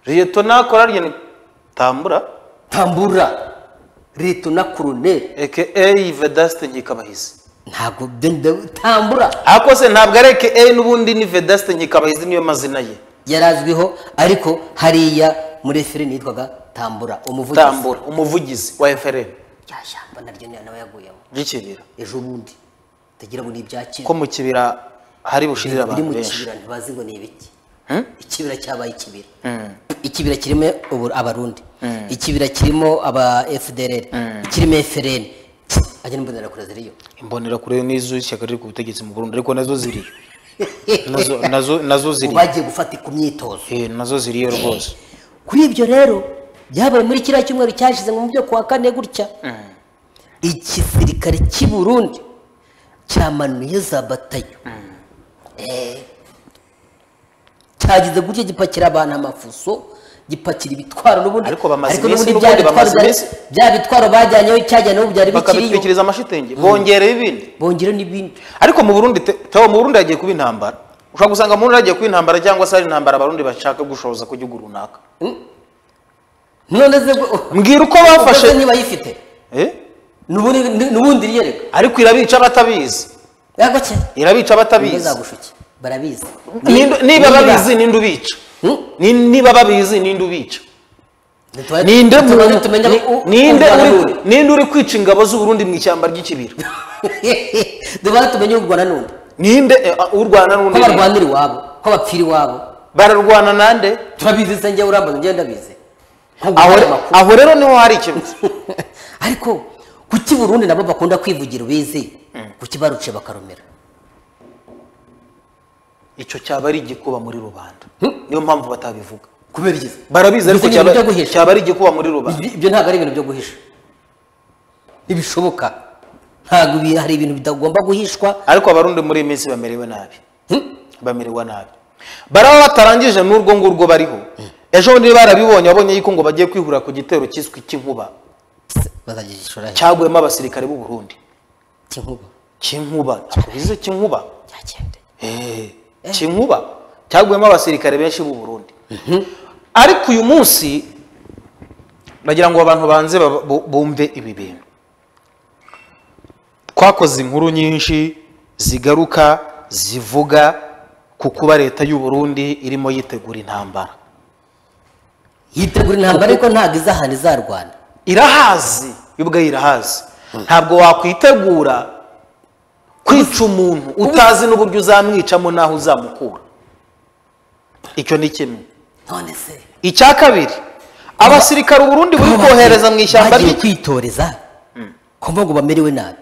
liyetona korariyeni tambura tambura rito na kuruneri aka vedasite nkikabahizi ntabwo denda tambura ariko se ntabwo ari aka n'ubundi ni vedasite nkikabahizi niyo mazina ye yari azwiho ariko hariya muri serena yitwaga tambura umuvugizi tambura umuvugizi wa frn rya shyamba naryo niyo nawe yaguyemo ry'ikibira ejo bundi utagira ngo ni ibya kera ko mu kibira hari bushirire biri abantu mu benshi kibira ntibazi ngo ni ibiki ikibira cyabaye ikibira ikibira kirimo ubu- abarundi ikibira kirimo aba fdrr kirimo frn ajya n'imbonera kure ziriyo imbonera kure n'izo ishyaka riri ku butegetsi mu burundi ariko nazo ziriyo nazo nazo nazo Ubu ziriyo bagiye gufata ku myitozo Eh, nazo ziriyo rwose kuri ibyo rero byabaye muri kiriya cyumweru cyashize ngo mu byo kuwa kane gutya igisirikare cy'i burundi cyamanuye za batayo Eh. cyagize gutya gipakira abantu amafuso gipakira ibitwaro n'ubundi Ariko bamaze n'ubundi iminsi bya n'ubundi bitwaro bamaze byari- iminsi. bya bitwaro bajyanyeho icyajyanyeho byari bikiriyo bakabitwikiriza amashitingi bongereye ibindi bongere n'ibindi ariko mu burundi te- Theo, mu burundi hagiye kuba intambara ushobora gusanga mu burundi hagiye kuba intambara cyangwa se hari intambara abarundi bashaka gushoza ku gihugu runaka none se ngo- mbwira uko ukoze bafashe niba yifite Eh? n'ubundi n'ubundi riyereka ariko irabica batabizi yagake irabica Imbwa batabizi zagushuke barabizi Ninde- niba Niba- babizi ninde ubica Hmm? Ni- niba babizi ninde ubica Ntitwa- ninde mu- ntitubanze tumenye ni- u- ninde u Rwanda uri- n'undi. ninde uri kwica ingabo z'u Burundi mu ishyamba ry'ikibira tubanze tumenye u Rwanda n'undi ninde eh, u Rwanda ko n'undi barwanira iwabo ko bapfira iwabo bararwana nande turabizi se njyewe urambaza njyewe ndabizi Nko aho guhana amakuru. aho rero niho hari ikibazo ariko kuki Burundi nabo bakunda kwivugira ubizi kuki baruciye bakarumira icyo cyaba ari igikuba muri rubanda niyo mpamvu batabivuga kubera iki barabizi ariko Bizi ni ibintu byo cyaba guhisha. cyaba ari igikuba muri rubanda Ibi- ibyo ntabwo ari ibintu byo guhisha ntibishoboka ntabwo ibi- hari ibintu bitagomba guhishwa ariko abarundi muri iyi minsi bamerewe nabi Hmm? bamerewe nabi baraba batarangije n'urwo ngurwo bariho ejo bundi barabibonye babonye yuko ngo bagiye kwihurira ku gitero cyiswe cy'inkuba bazagishora he cyaguyemo abasirikare b'u Burundi cy'inkuba cy'inkuba ntabwo bize cy'inkuba cyagendeye Eh, cy'inkuba cyaguyemo abasirikare benshi b'u Burundi ariko uyu munsi nagira ngo abantu banze baba- bu- bumve ibi bintu twakoze inkuru nyinshi zigaruka zivuga ku kuba leta y'u Burundi irimo yitegura intambara yitegura intambara ariko ntabwo izahana izarwana irahazi yo ubwayo irahazi ntabwo wakwitegura kwica umuntu utazi n'uburyo uzamwicamo n'aho uzamukura icyo ni kimwe none se icya kabiri abasirikare u Burundi buri kohereza mu ishyamba bagiye ry'iki kwitoreza kumva ngo bamerewe nabi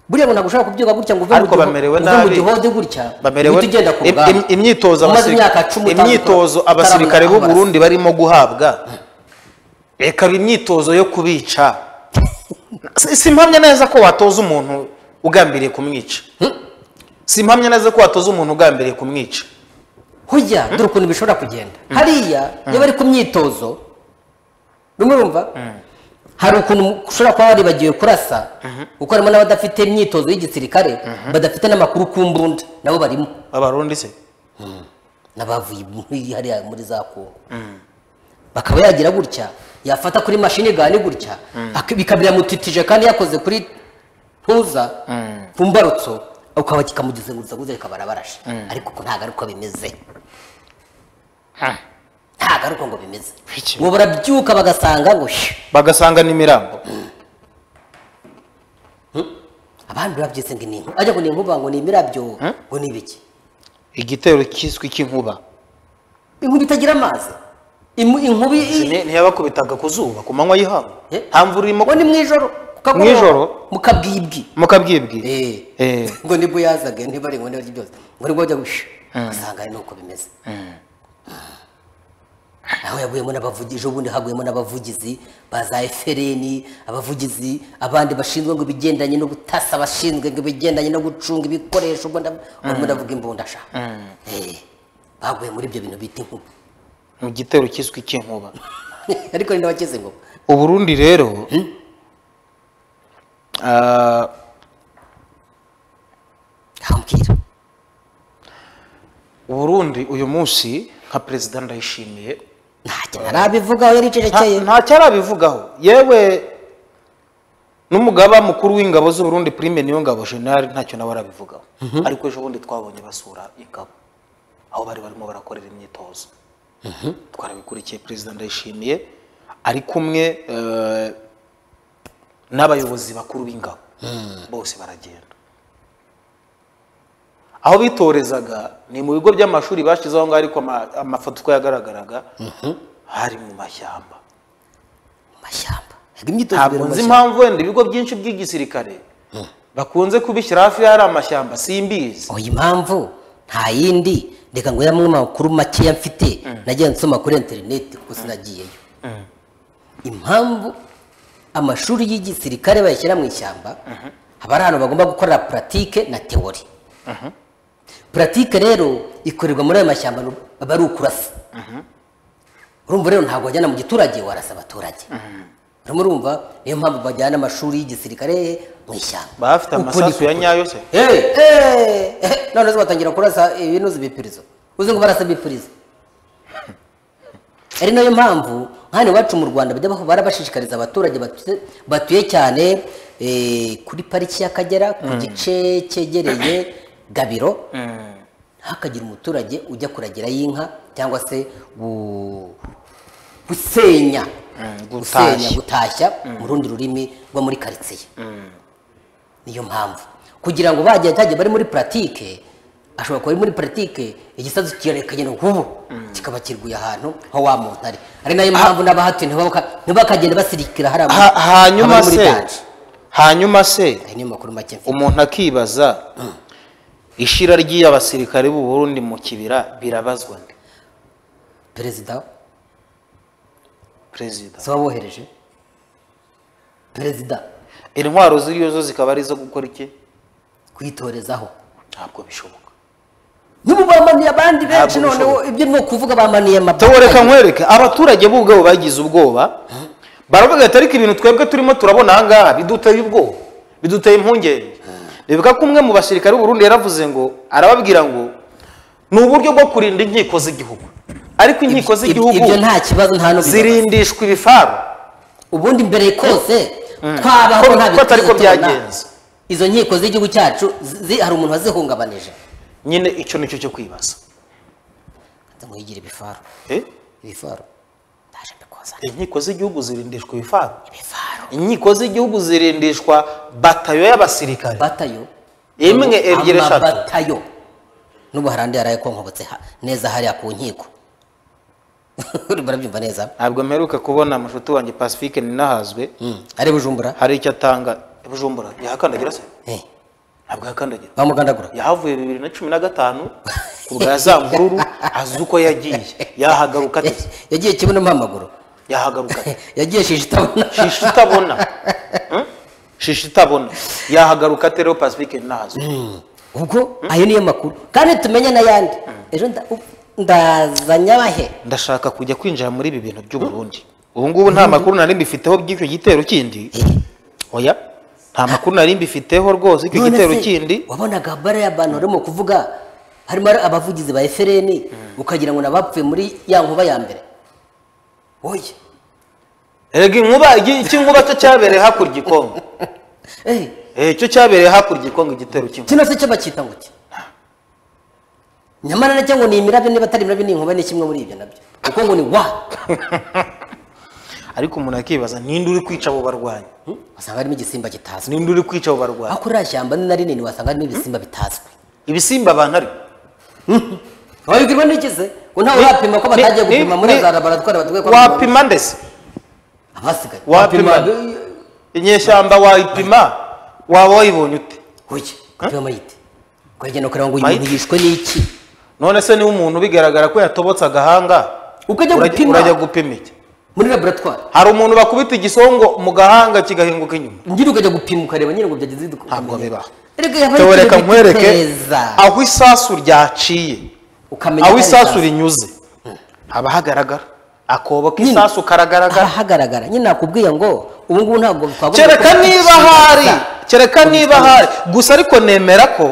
buriya ngo ntabwo ushobora kubyuka gutya ngo uve mu Ariko giho- bamerewe uve mu nabi. gihode gutya bamerewe uhite ugenda ku im- rugamba im- imyitozo umaze abasirika- imyaka cumi utandukura- imyitozo utarabona abasirikare b'u amaraso. Burundi barimo guhabwa reka imyitozo yo kubica Si- simpamya neza ko watoza umuntu ugambiriye kumwica simpamya neza ko watoza umuntu ugambiriye kumwica hujya dore ukuntu bishobora kugenda hariya iyo bari ku myitozo rumwe rumva hari ukuntu ushobora kuba waribagiwe kurasa kuko harimo n'abadafite imyitozo y'igisirikare badafite n'amakuru ku mbunda nabo barimo abarundi se n'abavuye muri- hariya muri za kongo bakaba yagira gutya yafata kuri mashini gani gutya ak- bikabira mutitije kandi yakoze kuri ntuza ku mbarutso ukaba kikamugezengurutsa guza rikaba arabarashe ariko ko ntabwo ariko bimeze ntabwo ariko ngo bimeze Biki- ngo barabyuka bagasanga ngo shh, bagasanga n'imirambo abandi babyise ngo ni inkuba ajya ngo ni inkuba ngo ni imirabyo ngo ni ibiki igitero cyiswe cy'inkuba inkuba itagira amazi Imu- inkuba i- Ni- ntiyabakubitaga ku zuba ku manywa y'ihangu Eh? nta mvura irimo ngo ni mwijoro ku kagoroba, Mwijoro? mu kabwibwi mukabwibwi Eh. Eh. ngo nibwo yazaga ntibari ngo nibyo byose ngo nibwo bajya gusha ugasanga ari nuko bimeze aho yaguyemo n'abavugizi ejo bundi haguyemo n'abavugizi ba za efereni abavugizi abandi bashinzwe ngo ibigendanye no gutasa abashinzwe ngo ibigendanye no gucunga ibikoresho ubwo ndavuga imbundasha baguye muri ibyo bintu bita inkuba mu gitero cyiswe icy'inkuba ariko ni n'abakize inkuba uburundi rero ah, hambwira uburundi uyu munsi nka perezida ndayishimiye ntacyo ntarabivugaho yari Nta- icecekeye nta cyarabivugaho yewe n'umugaba mukuru w'ingabo z'uburundi prime niyo ngabo general ntacyo nawe arabivugaho ariko ejo bundi twabonye basura ingabo aho bari barimo barakorera imyitozo twarabikurikiye perezida ndayishimiye ari kumwe eh, n'abayobozi bakuru b'ingabo bose baragenda aho bitorezaga ni mu bigo by'amashuri bashyizeho ngaho ariko ama- amafoto uko yagaragaraga hari mu mashyamba mu mashyamba Yego imyitozo ntabwo ibera mu nzi mashyamba. impamvu wenda ibigo byinshi by'igisirikare bakunze kubishyira hafi y'ahari amashyamba simbizi oya impamvu nta yindi reka ngo yamwe mu makuru makeya mfite nagiye nsoma kuri interineti kuko sinagiyeyo impamvu amashuri y'igisirikare bayashyira mu ishyamba haba ari ahantu bagomba gukorera puratike na teori puratike rero ikorerwa muri ayo mashyamba aba ari ukurasa urumva rero ntabwo wajyana mu giturage warasa abaturage urimo urumva niyo mpamvu bajyana amashuri y'igisirikare mu ishyamba baba bafite Uko amasasu niko ya nyayo se Hey, hey, hey. none zo batangira kurasa ibinuza ibipirizo uzi ngo barasa ibipirizo ari nayo mpamvu hano iwacu mu rwanda bajya bahora bashishikariza abaturage batu- batuye cyane eh, kuri pariki y'akagera ku gice cyegereye gabiro hakagira umuturage ujya kuragira y'inka cyangwa se gu- gusenya gutashya. gusenya gutashya mu rundi rurimi rwo muri karitsiye niyo mpamvu kugira ngo bajya cyajya bari muri puratike ashobora kuba ari muri puratike igisasu kirekanye n'ubu kikaba kiriguye ahantu nko wa muntu ari ari nayo mpamvu n'abahatuye ntibaka- ntibakagenda basirikira hari ama- Ha- hanyuma abari muri se danger. hanyuma se aya niyo makuru make mfite umuntu akibaza ishira ry'abasirikare b'u Burundi mu kibira birabazwa nde perezida perezida si wabohereje perezida intwaro ziriyo zo zikaba ari izo gukora iki kwitorezaho ntabwo bishoboka niba bamaniye abandi benshi Ntabwo noneho bishoboka. ibyo ni ukuvuga bamaniye Tubu amabanga reka nkwereke abaturage b'ubwabo bagize ubwoba baravuga ati ariko ibintu twebwe turimo turabona aha ngaha biduteye ubwoba biduteye impungenge bivuga ko umwe mu basirikare b'u Burundi yaravuze ngo arababwira ngo ni uburyo bwo kurinda inkiko z'igihugu ariko inkiko z'igihugu ibyo nta kibazo nta n'ubwo zirindishwa ibifaru ubundi mbere kose twabaho Ko- nta ko atari ko bituzitona. byagenze. izo nkiko z'igihugu cyacu zi- hari umuntu wazihungabanije nyine icyo nicyo cyo kwibaza ngo yigire ibifaru Eh? ibifaru ndaje mbikuzana inkiko z'igihugu zirindishwa ibifaru ibifaru inkiko z'igihugu zirindishwa batayo y'abasirikare batayo imwe ebyiri eshatu amabatayo n'ubu hari andi yaraye konkobotse ha- neza hariya ku nkiko barabyumva neza ntabwo mperuka kubona mushuti wanjye pacifique ninahazwe Mm. ari bujumbura hari icyo atanga bujumbura yahakandagira se Eh, ntabwo yahakandagira bamugandagura yahavuye bibiri na cumi na gatanu ku bwa za mvururu azi uko yagiye yahagaruka ate se? yagiye kibuno mo amaguru yahagaruka ate yagiye shishi itabona shishi itabona Hmm? shishi itabona yahagaruka ate rero pacifique ninahazwe ubwo ayo niyo makuru kandi tumenye n'ayandi ejo nda- u- ndazanye abahe ndashaka kujya kwinjira muri ibi bintu by'uburundi ubu ngubu nta makuru nari mbifiteho by'icyo gitero kindi oya nta makuru nari mbifiteho rwose icyo None gitero se, kindi wabonaga bare y'abantu barimo kuvuga harimo ari abavugizi ba efereni ukagira ngo nabapfuye muri ya nkuba ya mbere oye erega inkuba iki iki nkuba cyo cyabereye hakurya i kongo eh Eh, cyo cyabereye hakurya i kongo igitero cy'inkuba kino se cyo bacyita ngo iki nyamara nacyo ngo ni imirabyo niba atari imirabyo ni inkuba ni kimwe muri ibyo nabyo kuko ngo ni wa ariko umuntu akibaza ninde uri kwica abo barwanyi wasanga harimo igisimba kitazwi ninde uri kwica abo barwanyi aho kuri iriya shyamba ni na rinini wasanga harimo ibisimba bitazwi ibisimba abantu ariko wabibwirwa n'ikize ngo ntawe Ni- urapima ko batagiye ni- gupima muri ni- za laboratwari batuye kwa muganga. wapima ndetse abasigaye wapima inyeshyamba wayipima waba wayibonye ute hoya wapima mayite ukagenda ukareba ngo uyu Mayite? muntu yishwe n'iki none se niba umuntu bigaragara ko yatobotse agahanga uko ajya urajya gupima urajya gupima iki muri laboratwari hari umuntu bakubita igisongo mu gahanga kigahinguka inyuma nyine ukajya gupima ukareba nyine ngo byagize iduka Ntabwo bibaho. reka yaba ari tewereka ikintu nkwereke giteza. aho isasu ryaciye ukamenya aho ko ari isasu rinyuze haba hagaragara akobo Nyine. k'isasu haba karagaragara hagaragara nyine nakubwiye ngo ubu ngubu ntabwo twabona kereka ko- niba hari kereka niba hari gusa ariko nemera ko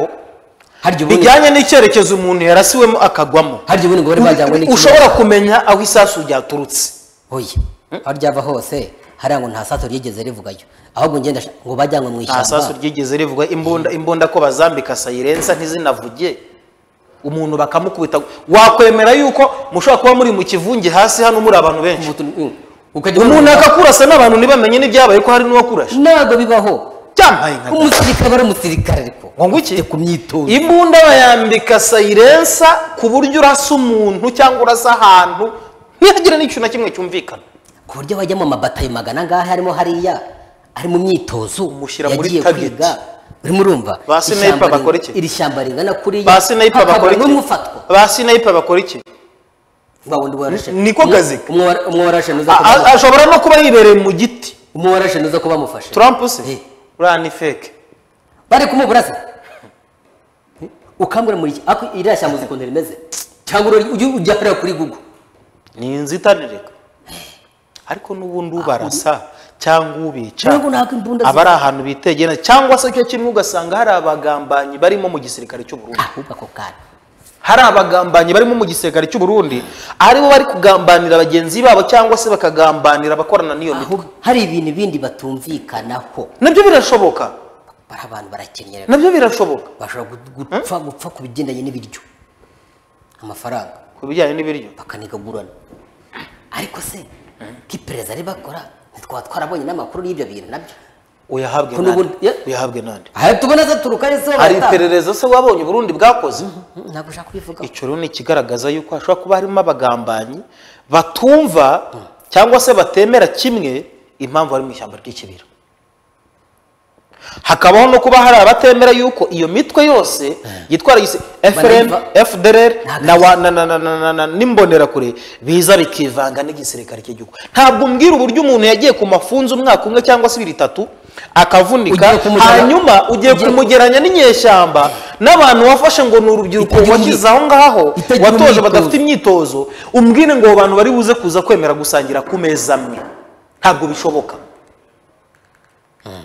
harya ubundi bijyanye n'icyerekezo umuntu yarasiwemo akagwamo harya ubundi ngo bari bajyanywe n'ikirere. ushobora kumenya aho isasu ryaturutse oya aho ryava hose hariya ngo nta saso ryigeze rivugayo ahubwo ngenda nshaka ngo bajyanwe mu nta sasu ishyamba ryigeze rivuga imbunda imbunda ko bazambika sayirensa ntizinavuge umuntu bakamukubita wakwemera yuko mushobora kuba muri mu kivunge hasi hano muri abantu benshi Ubutu- ukajya umuntu akakurasa n'abantu ntibamenye n'ibyabaye ko hari n'uwakurashe ntabwo bibaho cyambaye nka umusirikare aba ari umusirikare ariko ngo ngwiki ku myitozo imbunda bayambika sayirensa ku buryo urasa umuntu cyangwa urasa ahantu ntihagire n'ikintu na kimwe cyumvikana ku buryo bajya mu mabatayo magana ngaha harimo hariya ari mu myitozo Umushyira muri yagiye target. kwiga urimo urumva Ba Sniper Ishyamba ring- bakora iki? iri shyamba ringana kuriya ba sinayipa bakora iki n'umufatwa ba sinayipa bakora iki ba wundi warashe Niko kazi ke. umwe wa- umwe warashe nuza A- kuba- a- ashobora no kuba yibereye mu giti umwe warashe nuza kuba amufashe turampu se Eh. uriya ni feke bari kumubura se ukambura muri iki ako iriya shyamba uzi ukuntu rimeze cyangwa uri- ujye ujya kureba kuri google ni inzitanireka ariko n'ubundi ubarasa cyangwa ubica Nubwo ntabwo imbunda aba ari ahantu bitegera cyangwa se cyo kimwe ugasanga hari abagambanyi barimo mu gisirikare cy'u Burundi ahubwo ako kanya hari abagambanyi barimo mu gisirikare cy'u Burundi aribo bari kugambanira bagenzi babo cyangwa se bakagambanira abakorana n'iyo mitwe ahubwo hari ibintu bindi batumvikanaho nabyo birashoboka bari abantu barakenyera nabyo birashoboka bashobora gu- gupfa gupfa ku bigendanye n'ibiryo amafaranga ku bijyanye n'ibiryo bakanigagurana ariko se ko iperereza ari bakora ntitwaba twarabonye n'amakuru y'ibyo bintu nabyo uyahabwe Ko nande n'ubundi- ye- uyahabwe nande aha tubona se turuka ari se hari iperereza se wabonye u Burundi bwakoze ntabwo ushaka kubivugaho icyo rero ni ikigaragaza yuko hashobora kuba harimo abagambanyi batumva cyangwa se batemera kimwe impamvu bari mu ishyamba ry'ikibira hakabaho no kuba hari abatemera yuko iyo mitwe yose yitwara gise FRN, Banayiva- FDLR Ntabwo na wa- na- na- na- na- na- na- n'imbonerakure biza bikivanga n'igisirikare cy'igihugu ntabwo umbwira uburyo umuntu yagiye ku mafunzo umwaka umwe cyangwa se ibiri itatu akavunika Ugiye kumujyana- hanyuma ugiye ugiye- kumugeranya n'inyeshyamba n'abantu wafashe ngo ni urubyiruko urubyiruko Itagira washyize imyitozo. aho ngaho Itagira watoje imyitozo. badafite imyitozo umbwire ngo abo bantu bari buze kuza kwemera gusangira ku meza amwe ntabwo bishoboka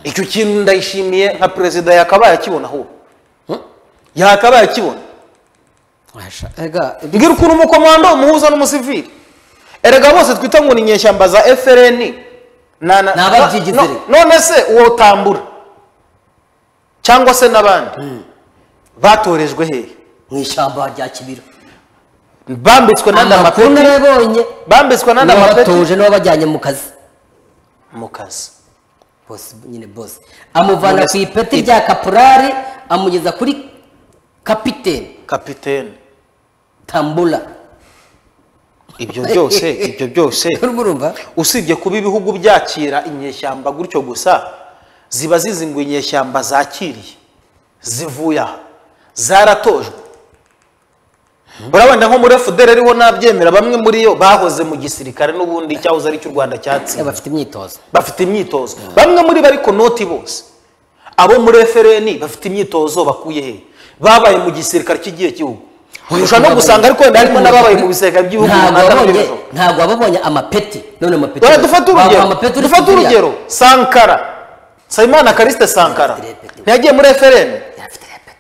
icyo kintu ndayishimiye nka perezida yakabaye akibona ahubwo yakabaye akibona mbwira ukuntu umukomando umuhuza n'umusivili erega bose twita ngo ni inyeshyamba za frn na- na- Ni ababyigize no- rero. none se uwo tambura cyangwa se n'abandi batorejwe hehe mu ishyamba rya kibira bambitswe n'andi amakuru amapeti narabonye bambitswe n'andi amapeti n'abatuje n'ababajyanye mu kazi mu kazi bose nyine bose amuvana None ku se- ipeti rya kapurari amugeza kuri kapiteni kapitene tambula ibyo byose ibyo byose urimo urumva usibye kuba ibihugu byakira inyeshyamba gutyo gusa ziba zizinguye inyeshyamba zakiriye zivuye aha zaratojwe urabona nko muri fdr ariho nabyemera bamwe muri yo bahoze mu gisirikare n'ubundi cyahoze ari cy'u rwanda cyatsinze bafite imyitozo bafite imyitozo bamwe muri bo ariko noti bose abo muri FRN bafite imyitozo bakuye he babaye mu gisirikare cy'igihe cy'igihugu urusha no gusanga ariko wenda harimo n'ababaye mu bisirikare by'ibihugu ntabwo runaka wabonye by'ibihugu. ntabwo wababonye amapeti none amapeti dore dufate Baguha urugero amapeti uri dufate kuzirya. urugero sankara nsabimana karisite sankara ntiyagiye muri FRN Yarafite amapeti.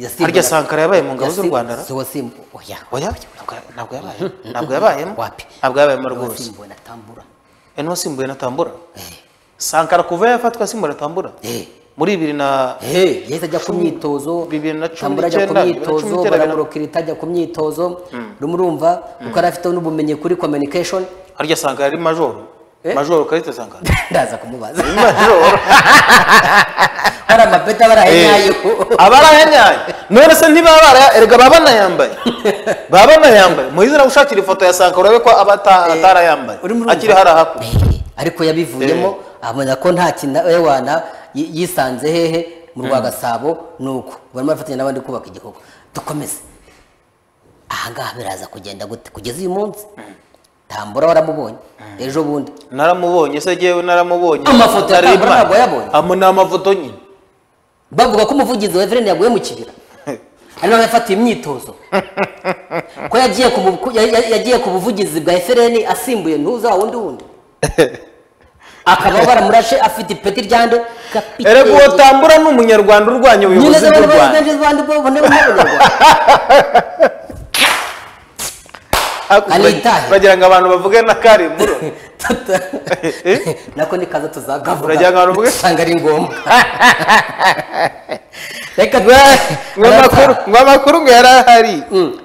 Yasimbuye- harya sankara yabaye mu ngabo z'u Yasimbu- rwanda ra? si wasimbu- oya. oya ntabwo ntabwo yabaye ntabwo yabayemo Wapi? ntabwo yabayemo rwose wasimbuwe na tambura e n'uwasimbuye na tambura sankara kuva yafatwa asimbura tambura Eh. muri bibiri na Eh, yahise ajya ku myitozo bibiri na cumi Tambura ajya ku n'icyenda, bibiri na cumi myitozo n'icyenda, baramurokirita ajya ku myitozo urimo urumva kuko yari afite n'ubumenyi kuri communication harya sankara ari majoro Eh? majoro karite sankara ndaza kumubaza majoro hari amapeti aba arahenyayo abarahenyaye none se ntibaba bara- erega baba banayambaye baba banayambaye muhizi nawe ushakira ifoto ya sankara urebe ko aba ata- atarayambaye Urimo urumva? akiri hari ahakuno Eh, ariko yabivuyemo abona ko nta kinawana yisanze hehe mu rwa gasabo nuko barimo barafatanya n'abandi kubaka igihugu dukomeze ahangaha biraza kugenda gute kugeza uyu munsi tambura waramubonye ejo bundi naramubonye se yewe naramubonye Amafoto ya Ntareba. Kabura ntabwo yabonye. Amo ni amafoto nyine bavuga ko umuvugizi wa everine yaguye mu kibira ari nawe yafatiye imyitozo ko yagiye ku mu- ku- ya- ya- yagiye ku buvugizi bwa everine asimbuye ntuza wa wundi wundi akaba baramurashe afite ipeti ryande kapiteni erega uwo tambura ni umunyarwanda urwanya nyine ubuyobozi ze bw'u abantu rwanda benshi bandi bo bane b'abanyarwanda Hakurya Anitahe. bagira ngo abantu bavuge na karimburo nako ni kaza tuzagavuga Uragira ngo abantu bavuge? usanga ari ngombwa reka twe ngo amakuru ngo amakuru ngo yari ahari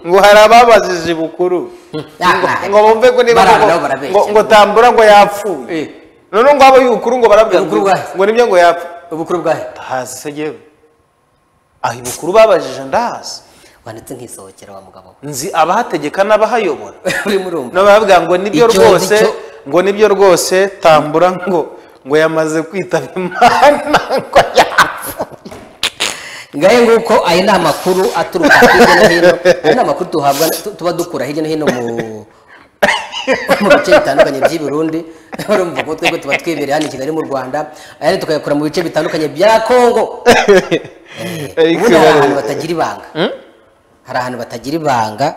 ngo hari ababazije bukuru ngo bumve ko niba Bariya ngo- nabo barabeshya. ngo- ngo tambura ngo yapfuye Eh. noneho ngo abo y'ubukuru ngo barabwira Ubukuru ngo- bwahe? ngo nibyo ngo yapfa ubukuru bwahe ndahazi se yewe aho ibukuru babajije ndahazi wanditse nk'isohokera wa mugabo we. nzi abahategeka n'abahayobora urimo urumva n'ababwira ngo nibyo Icyo- rwose icyo- ngo nibyo rwose tambura ngo ngo yamaze kwitaba imana ngo yapfuye ngahe nguko aya ni amakuru aturuka hirya no hino aya ni amakuru tuhabwa tu- tuba dukura hirya no hino mu mu bice bitandukanye by'i Burundi urumva ko twebwe tuba twibereye hano i Kigali mu Rwanda ayandi tukayakura mu bice bitandukanye bya Kongo Eh, ubundi hari ahantu ikibazo. batagira ibanga hari ahantu batagira ibanga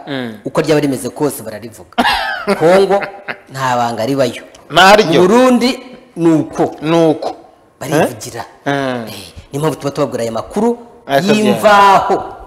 uko ryaba rimeze kose bararivuga Kongo nta banga ribayo ntaryo Burundi ni uko ni uko barivugira Mm. Eh, niyo mpamvu tuba tubabwira aya makuru Akabyara. y'imvaho